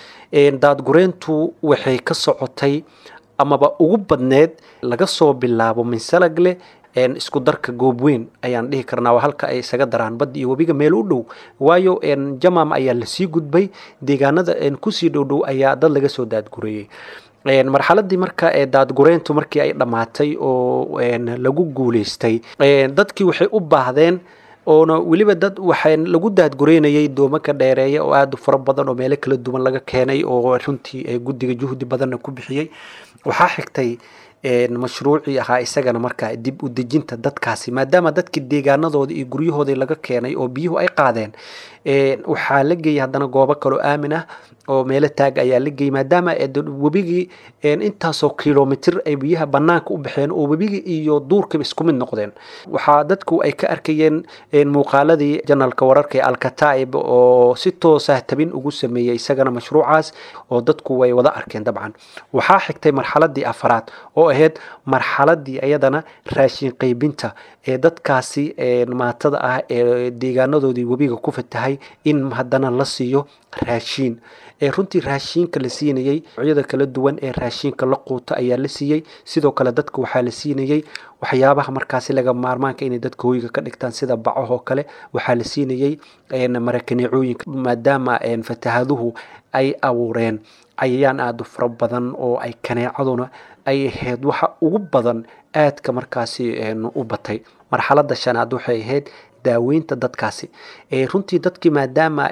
daadgureentu waxay ka socotay amaba ugu badneed laga soo bilaabo minsalagle isku darka goob weyn ayaan dhihi karnaa waa halka ay isaga daraan badda iyo webiga meel u dhow waayo jamam ayaa lasii gudbay deegaanada kusii dhowdhow ayaa dad laga soo daadgureeyey marxaladii marka ee daadgureentu markii ay dhammaatay oo lagu guuleystay dadkii waxay u baahdeen oona weliba dad waxaa lagu daadgureynayay doomo ka dheereeya oo aada u fara badan oo meelo kala duwan laga keenay oo runtii guddiga juhdi badanna ku bixiyey waxaa xigtay mashruucii ahaa isagana markaa dib u dejinta dadkaasi maadaama dadkii deegaanadooda iyo guryahoodii laga keenay oo biyuhu ay qaadeen waxaa la geeyay haddana goobo kaloo aamin ah oo meelo taag ayaa la geeyay maadaama webigii intaasoo kilomitir ay biyaha banaanka u baxeen oo webigii iyo duurkiiba isku mid noqdeen waxaa dadku ay ka arkayeen muuqaaladii janalka wararka ee alkataib oo si toosah tabin ugu sameeyey isagana mashruucaas oo dadku way wada arkeen dabcan waxaa xigtay marxaladii afaraad oo ahayd marxaladii iyadana raashin qaybinta ee dadkaasi maatada ah ee deegaanadoodii webiga ku fatahay in haddana la siiyo raashiin runtii raashiinka la siinayey noocyada kala duwan ee raashiinka la quuto ayaa la siiyey sidoo kale dadka waxaa la siinayey waxyaabaha markaasi laga maarmaanka inay dadka hoyga ka dhigtaan sida bacahoo kale waxaa la siinayey marakaneecooyinka maadaama fatahaduhu ay abuureen cayayaan aada u fara badan oo ay kaneecaduna ay ahayd waxa ugu badan aadka markaasi u batay marxalada shanaad waxay ahayd daaweynta dadkaasi runtii dadkii maadaama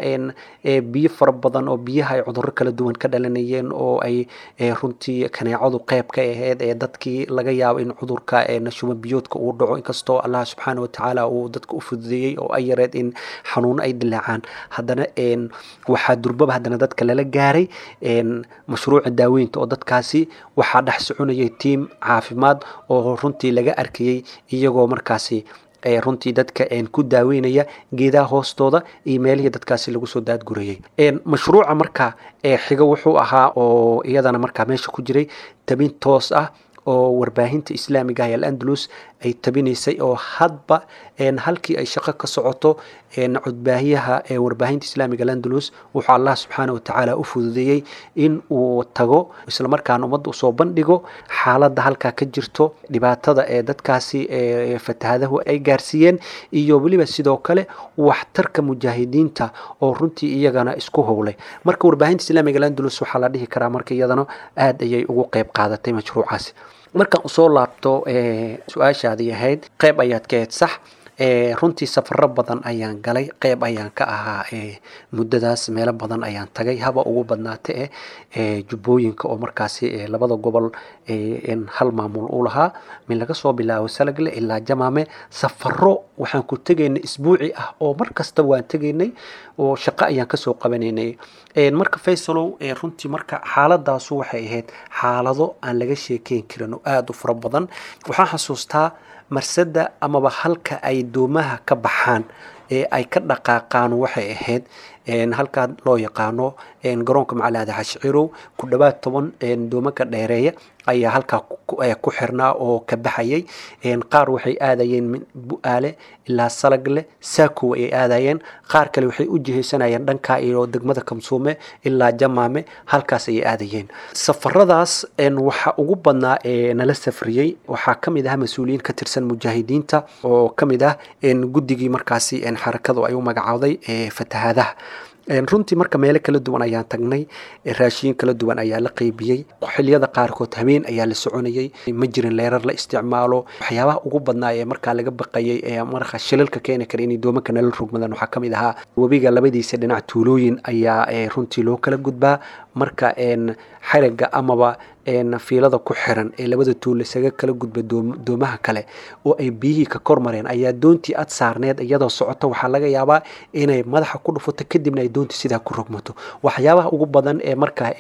biyo fara badan oo biyaha ay cudurro kala duwan ka dhalanayeen oo ay runtii kaneecadu qeyb ka ahayd ee dadkii laga yaabo in cudurka nashumo biyoodka uu dhaco inkastoo allah subxaana watacaala uu dadka u fududeeyey oo ay yareed in xanuuno ay dilaacaan haddana waxaa durbaba haddana dadka lala gaaray mashruuca daaweynta oo dadkaasi waxaa dhex soconayay tiim caafimaad oo runtii laga arkayey iyagoo markaasi runtii dadka ku daaweynaya geedaha hoostooda iyo meelihii dadkaasi lagu soo daadgurayay mashruuca marka xiga wuxuu ahaa oo iyadana markaa meesha ku jiray tabin toos ah oo warbaahinta islaamiga ah ee al-andalus ay tabinaysay oo hadba halkii ay shaqo ka socoto codbaahiyaha ee warbaahinta islaamiga al-andalus wuxuu allah subxaana watacaala u fududeeyey in uu tago islamarkaana ummadda usoo bandhigo xaaladda halkaa ka jirto dhibaatada ee dadkaasi fatahadahu ay gaarsiiyeen iyo weliba sidoo kale waxtarka mujaahidiinta oo runtii iyagana isku howlay marka warbaahinta islaamiga al-andalus waxaa la dhihi karaa marka iyadana aada ayay ugu qeyb qaadatay mashruucaasi markaan usoo laabto su-aashaadii ahayd qeyb ayaad ka ahayd sax runtii safaro badan ayaan galay qeyb ayaan ka ahaa muddadaas meelo badan ayaan tagay haba ugu badnaata e jubbooyinka oo markaasi labada gobol hal maamul u lahaa min laga soo bilaabo salagle ilaa jamaame safaro waxaan ku tegaynay isbuuci ah oo mar kasta waan tegaynay oo shaqo ayaan kasoo qabanaynay marka faysalow runtii marka xaaladaasu waxay ahayd xaalado aan laga sheekeyn karin oo aada u fara badan waxaan xasuustaa marsada amaba halka ay doomaha ka baxaan ee ay ka dhaqaaqaan waxay ahayd halkaa loo yaqaano garoonka macalaada xashcirow ku dhowaad toban doomanka dheereeya ayaa halkaa ku xirnaa oo ka baxayay qaar waxay aadayeen bu-aale ilaa salagle saakow ay aadayeen qaar kale waxay u jihaysanayeen dhankaa iyo degmada kamsuume ilaa jamaame halkaas ayay aadayeen safaradaas waxa ugu badnaa ee nala safriyey waxaa ka mid ah mas-uuliyiin ka tirsan mujaahidiinta oo ka mid ah guddigii markaasi xarakadu ay u magacowday fatahaadaha runtii marka meelo kala duwan ayaan tagnay raashiin kala duwan ayaa la qeybiyey xiliyada qaarkood habeen ayaa la soconayay ma jirin leerar la isticmaalo waxyaabaha ugu badnaa ee markaa laga baqayay ee marka shilalka keeni kara inay doomanka nala rogmadaan waxaa kamid ahaa webiga labadiisa dhinac tuulooyin ayaa runtii loo kala gudbaa marka xariga amaba fiilada ku xiran ee labada tuul isaga kala gudba doomaha kale oo ay biyihii ka kormareen ayaa doontii ad saarneed iyadoo socoto waxaa laga yaabaa inay madaxa ku dhufato kadibna ay doontii sidaa ku rogmato waxyaabaha ugu badan ee markaa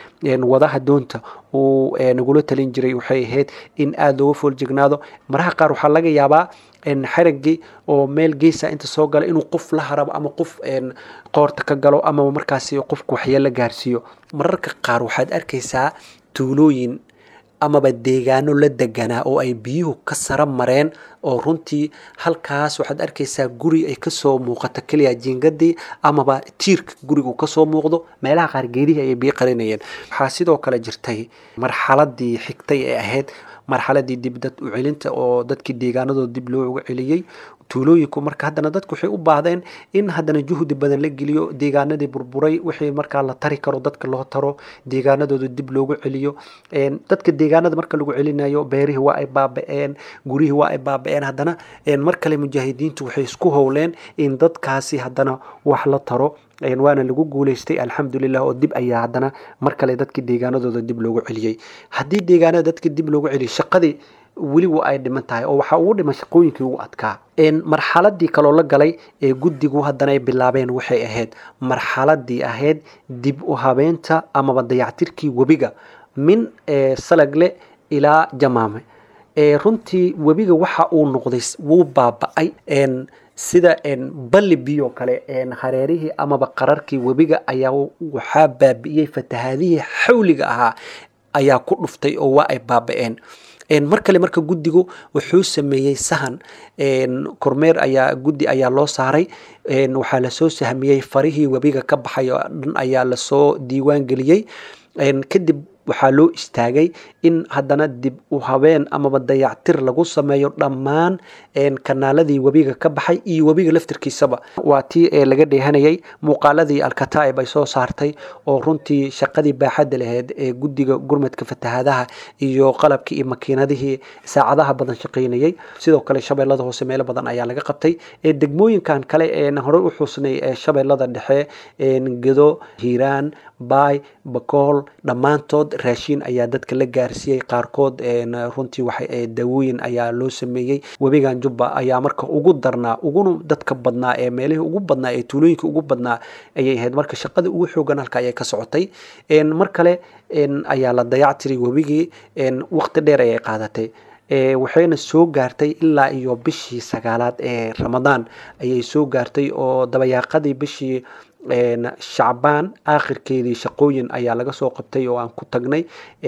wadaha doonta uu nagula talin jiray waxay ahayd in aada looga fooljignaado maraha qaar waxaa laga yaabaa xarigii oo meel geesa inta soo gala inuu qof la harabo ama qof qoorta ka galo ama markaasi qofku waxyeelo gaarsiiyo mararka qaar waxaad arkaysaa tuulooyin amaba deegaano la deganaa oo ay biyuhu ka sara mareen oo runtii halkaas waxaad arkaysaa guri ay kasoo muuqato keliya jiingadii amaba tiirka gurigu kasoo muuqdo meelaha qaar geedihii ayay biyo qarinayeen waxaa sidoo kale jirtay marxaladii xigtay ee ahayd marxaladii dib dad u celinta oo dadkii deegaanadooda dib looga celiyey tuulooyinku marka haddana dadku waxay u baahdeen in haddana juhdi badan la geliyo deegaanadii burburay wixii markaa la tari karo dadka loo taro deegaanadooda dib loogu celiyo dadka deegaanada marka lagu celinayo beerihii waa ay baaba-een gurihii waa ay baaba-een haddana mar kale mujaahidiintu waxay isku howleen in dadkaasi haddana wax la taro waana lagu guuleystay alxamdulilah oo dib ayaa haddana mar kale dadkii deegaanadooda dib loogu celiyey haddii deegaanada dadka dib loogu celiyo shaqadii weli wa ay dhiman tahay oo waxaa ugu dhiman shaqooyinkii ugu adkaa marxaladii kaloo la galay ee guddigu haddana ay bilaabeen waxay ahayd marxaladii ahayd dib u habeenta amaba dayactirkii webiga min salagle ilaa jamaame runtii webiga waxa uu noqday wuu baaba-ay sida balli biyo kale hareerihii amaba qararkii webiga ayaa waxaa baabi'iyey fatahaadihii xawliga ahaa ayaa ku dhuftay oo waa ay baaba-een mar kale marka guddigu wuxuu sameeyey sahan kormeer ayaa guddi ayaa loo saaray waxaa lasoo sahmiyey farihii webiga ka baxay oo dhan ayaa lasoo diiwaan geliyey kadib waxaa loo istaagay in haddana dib u habeen amaba dayactir lagu sameeyo dhammaan kanaaladii webiga ka baxay iyo webiga laftirkiisaba waa tii laga dheehanayay muuqaaladii alkataa'ib ay soo saartay oo runtii shaqadii baaxadda laheyd ee guddiga gurmadka fatahaadaha iyo qalabkii iyo makiinadihii saacadaha badan shaqaynayay sidoo kale shabeellada hoose meelo badan ayaa laga qabtay degmooyinkan kale ee horey u xusnay ee shabeellada dhexe gedo hiiraan baay bakool dhammaantood raashiin ayaa dadka la gaarsiiyey qaarkood runtii waxa daawooyin ayaa loo sameeyey webigan jubba ayaa marka ugu darnaa uguna dadka badnaa ee meelihii ugu badnaa ee tuulooyinka ugu badnaa ayay ahayd marka shaqada ugu xoogan halka ayay ka socotay mar kale ayaa la dayactiray webigii waqti dheer ayay qaadatay waxayna soo gaartay ilaa iyo bishii sagaalaad ee ramadaan ayay soo gaartay oo dabayaaqadii bishii shacbaan aakhirkeedii shaqooyin ayaa laga soo qabtay oo aan ku tagnay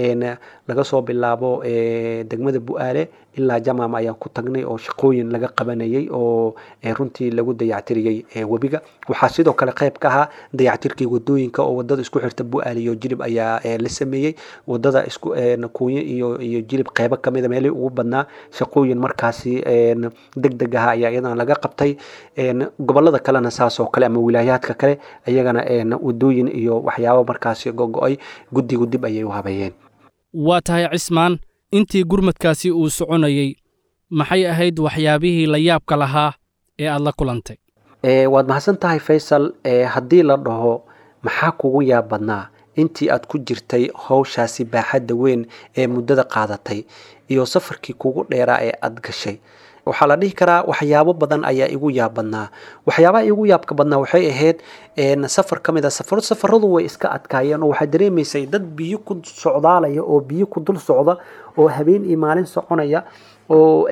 laga soo bilaabo degmada bu-aale ilaa jamaam ayaan ku tagnay oo shaqooyin laga qabanayay oo runtii lagu dayactiriyey webiga waxaa sidoo kale qayb ka ahaa dayactirkii wadooyinka oo wadada isku xirta bu-aale iyo jilib ayaa la sameeyey wadada isku kuunyo iyo iyo jilib qaybo kamida meelihii ugu badnaa shaqooyin markaasi deg deg aha ayaa iyadan laga qabtay gobolada kalena saas oo kale ama wilaayaadka kale iyagana wadooyin iyo waxyaabo markaasi gogo-ay guddigu dib ayay u habeeyeen waa tahay cismaan intii gurmadkaasi uu soconayey maxay ahayd waxyaabihii la yaabka lahaa ee aad la kulantay waad mahadsan tahay faysal haddii la dhaho maxaa kugu yaab badnaa intii aad ku jirtay howshaasi baaxadda weyn ee muddada qaadatay iyo safarkii kugu dheeraa ee aad gashay waxaa la dhihi karaa waxyaabo badan ayaa igu yaab badnaa waxyaabaha igu yaabka badnaa waxay ahayd safar ka mid a safar safaradu way iska adkaayeen oo waxaa dareemaysay dad biyo ku socdaalaya oo biyo ku dul socda oo habeen iyo maalin soconaya oo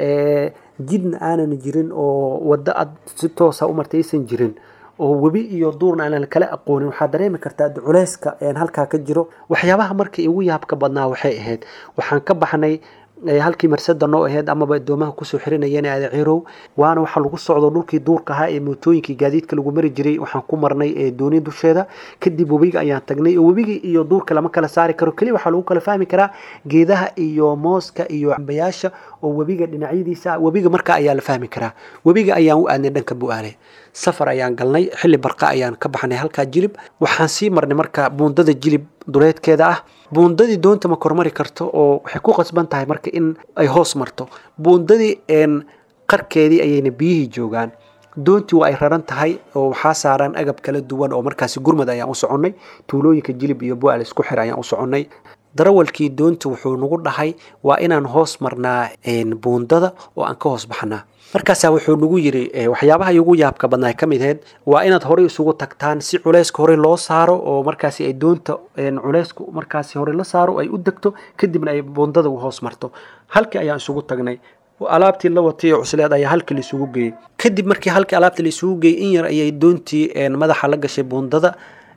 jidna aanan jirin oo waddo aad si toosa u martay aysan jirin oo webi iyo duurna aanan kala aqoonin waxaa dareemi kartaa culeyska halkaa ka jiro waxyaabaha marka igu yaabka badnaa waxay ahayd waxaan ka baxnay halkii marsada noo aheyd amaba adoomaha kusoo xirinayeen aadacirow waana waxaa lagu socdo dhulkii duurka ahaa ee mootooyinkii gaadiidka lagu mari jiray waxaan ku marnay dooni dusheeda kadib webiga ayaan tagnay oo webiga iyo duurka lama kala saari karo keliya waxaa lagu kala fahmi karaa geedaha iyo mooska iyo cambayaasha oo webiga dhinacyadiisa webiga markaa ayaa la fahmi karaa webiga ayaan u aadnay dhanka bu-aale safar ayaan galnay xilli barqa ayaan ka baxnay halkaa jilib waxaan sii marnay marka buundada jilib duleedkeeda ah buundadii doonta ma kormari karto oo waxay ku qasban tahay marka in ay hoos marto buundadii qarkeedii ayayna biyihii joogaan doontii waa ay raran tahay oo waxaa saaran agab kala duwan oo markaasi gurmad ayaan u soconnay tuulooyinka jilib iyo bu-aal isku xir ayaan u soconnay darawalkii doonta wuxuu nagu dhahay waa inaan hoos marnaa buundada oo aan ka hoos baxnaa markaasaa wuxuu nagu yiri waxyaabaha igu yaabka badnaa ka mid aheyd waa inaad horey isugu tagtaan si culeyska horey loo saaro oo markaasi ay doonta culeysku markaasi horey la saaro ay u degto kadibna ay buundada u hoos marto halkii ayaan isugu tagnay alaabtii la watay oo cusleed ayaa halkii la isugu geeyey kadib markii halkii alaabtii la isugu geeyey in yar ayay doontii madaxa la gashay buundada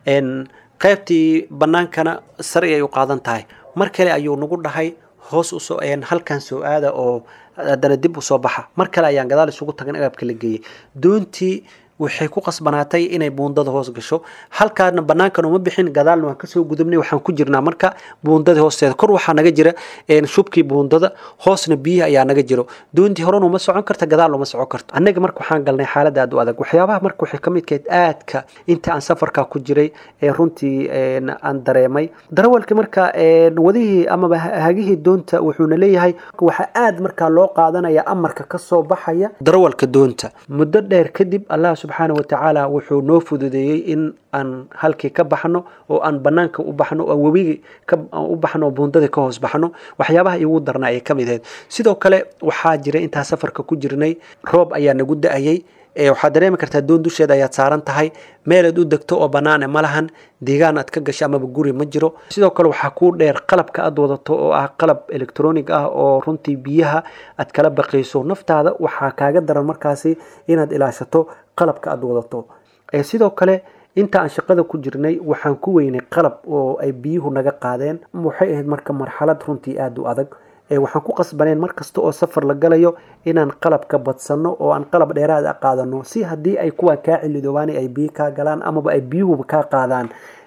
qaybtii bannaankana sari ay u qaadan tahay mar kale ayuu nagu dhahay hoos usoo halkan soo aada oo haddana dib usoo baxa mar kale ayaan gadaal isugu tagan agabka la geeyey doontii waxay ku qasbanaatay inay buundada hoos gasho halkaana banaankan uma bixin gadaalna waan kasoo gudubnay waxaan ku jirnaa marka buundada hoosteeda kor waxaa naga jira shubkii buundada hoosna biyihi ayaa naga jiro doontii horena uma socon karta gadaal uma socon karto annaga marka waxaan galnay xaalad aad u adag waxyaabaha marka waxay kamid kahayd aadka inta aan safarka ku jiray ee runtii aan dareemay darawalkii marka wadihii amaba hagihii doonta wuxuuna leeyahay waxaa aad markaa loo qaadanaya amarka kasoo baxaya darawalka doonta muddo dheer kadib allah subxaana watacaala wuxuu noo fududeeyey in aan halkii ka baxno oo aan banaanka u baxno oo webigii u baxno oo buundadii ka hoos baxno waxyaabaha igu darna ayay ka mid ahayd sidoo kale waxaa jira intaa safarka ku jirnay roob ayaa nagu da-ayay waxaad dareemi kartaa doon dusheeda ayaad saaran tahay meelaad u degto oo banaane ma lahan deegaan aad ka gasho amaba guri ma jiro sidoo kale waxaa kuu dheer qalabka aad wadato oo ah qalab electronic ah oo runtii biyaha aad kala baqayso naftaada waxaa kaaga daran markaasi inaad ilaashato qalabka aad wadato sidoo kale inta aan shaqada ku jirnay waxaan ku weynay qalab oo ay biyuhu naga qaadeen waxay ahayd marka marxalad runtii aada u adag waxaan ku qasbaneen mar kasta oo safar la galayo inaan qalabka badsanno oo aan qalab dheeraad a qaadano si haddii ay kuwaa kaa cilidoobaan ay biyo kaa galaan amaba ay biyuhuba kaa qaadaan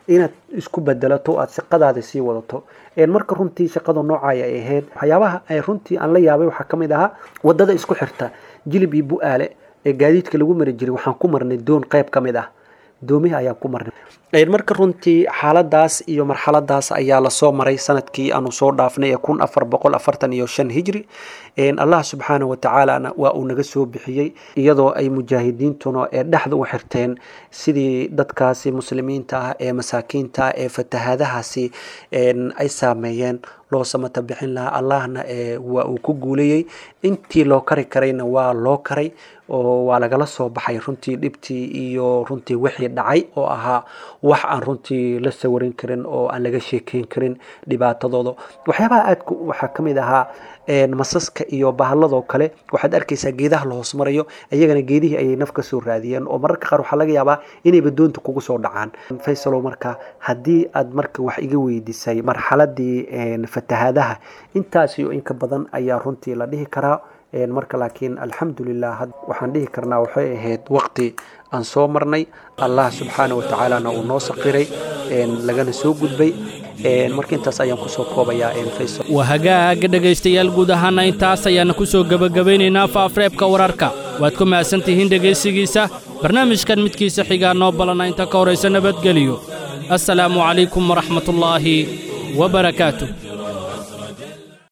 inaad isku bedelato aad shaqadaada sii wadato marka runtii shaqada noocaya ay ahayd waxyaabaha ay runtii aan la yaabay waxaa ka mid ahaa wadada isku xirta jilib iyo bu-aale ee gaadiidka lagu mari jiray waxaan ku marnay doon qayb ka mid ah doomihi ayaan ku marnay marka runtii xaaladaas iyo marxaladaas ayaa lasoo maray sanadkii aanu soo dhaafnay ee kun afar boqol afartan iyo shan hijri allah subxaana wa tacaalana waa uu naga soo bixiyey iyadoo ay mujaahidiintuna ee dhexda u xirteen sidii dadkaasi muslimiinta ah ee masaakiinta ah ee fatahaadahaasi ay saameeyeen loo samata bixin lahaa allahna waa uu ku guulayey intii loo kari karayna waa loo karay oo waa lagala soo baxay runtii dhibtii iyo runtii wixii dhacay oo ahaa wax aan runtii la sawarin karin oo aan laga sheekeyn karin dhibaatadooda waxyaabaha aadka waxaa ka mid ahaa masaska iyo bahalladoo kale waxaad arkaysaa geedaha la hoos marayo iyagana geedihii ayay naf ka soo raadiyeen oo mararka qaar waxaa laga yaabaa inayba doonta kugu soo dhacaan faysalow marka haddii aad marka wax iga weydiisay marxaladii fatahaadaha intaas iyo inka badan ayaa runtii la dhihi karaa marka laakiin alxamdulilah waxaan dhihi karnaa waxay ahayd waqti aan soo marnay allah subxaana watacaalana uu noo saqiray lagana soo gudbay marka intaas ayaan kusoo koobayaa faysal waa hagaaga dhegaystayaal guud ahaana intaas ayaana ku soo gebagabaynaynaa faafreebka wararka waad ku mahadsantihiin dhegaysigiisa barnaamijkan midkiisa xigaa noo balana inta ka horaysa nabadgeliyo assalaamu calaykum waraxmatullaahi wabarakaatuh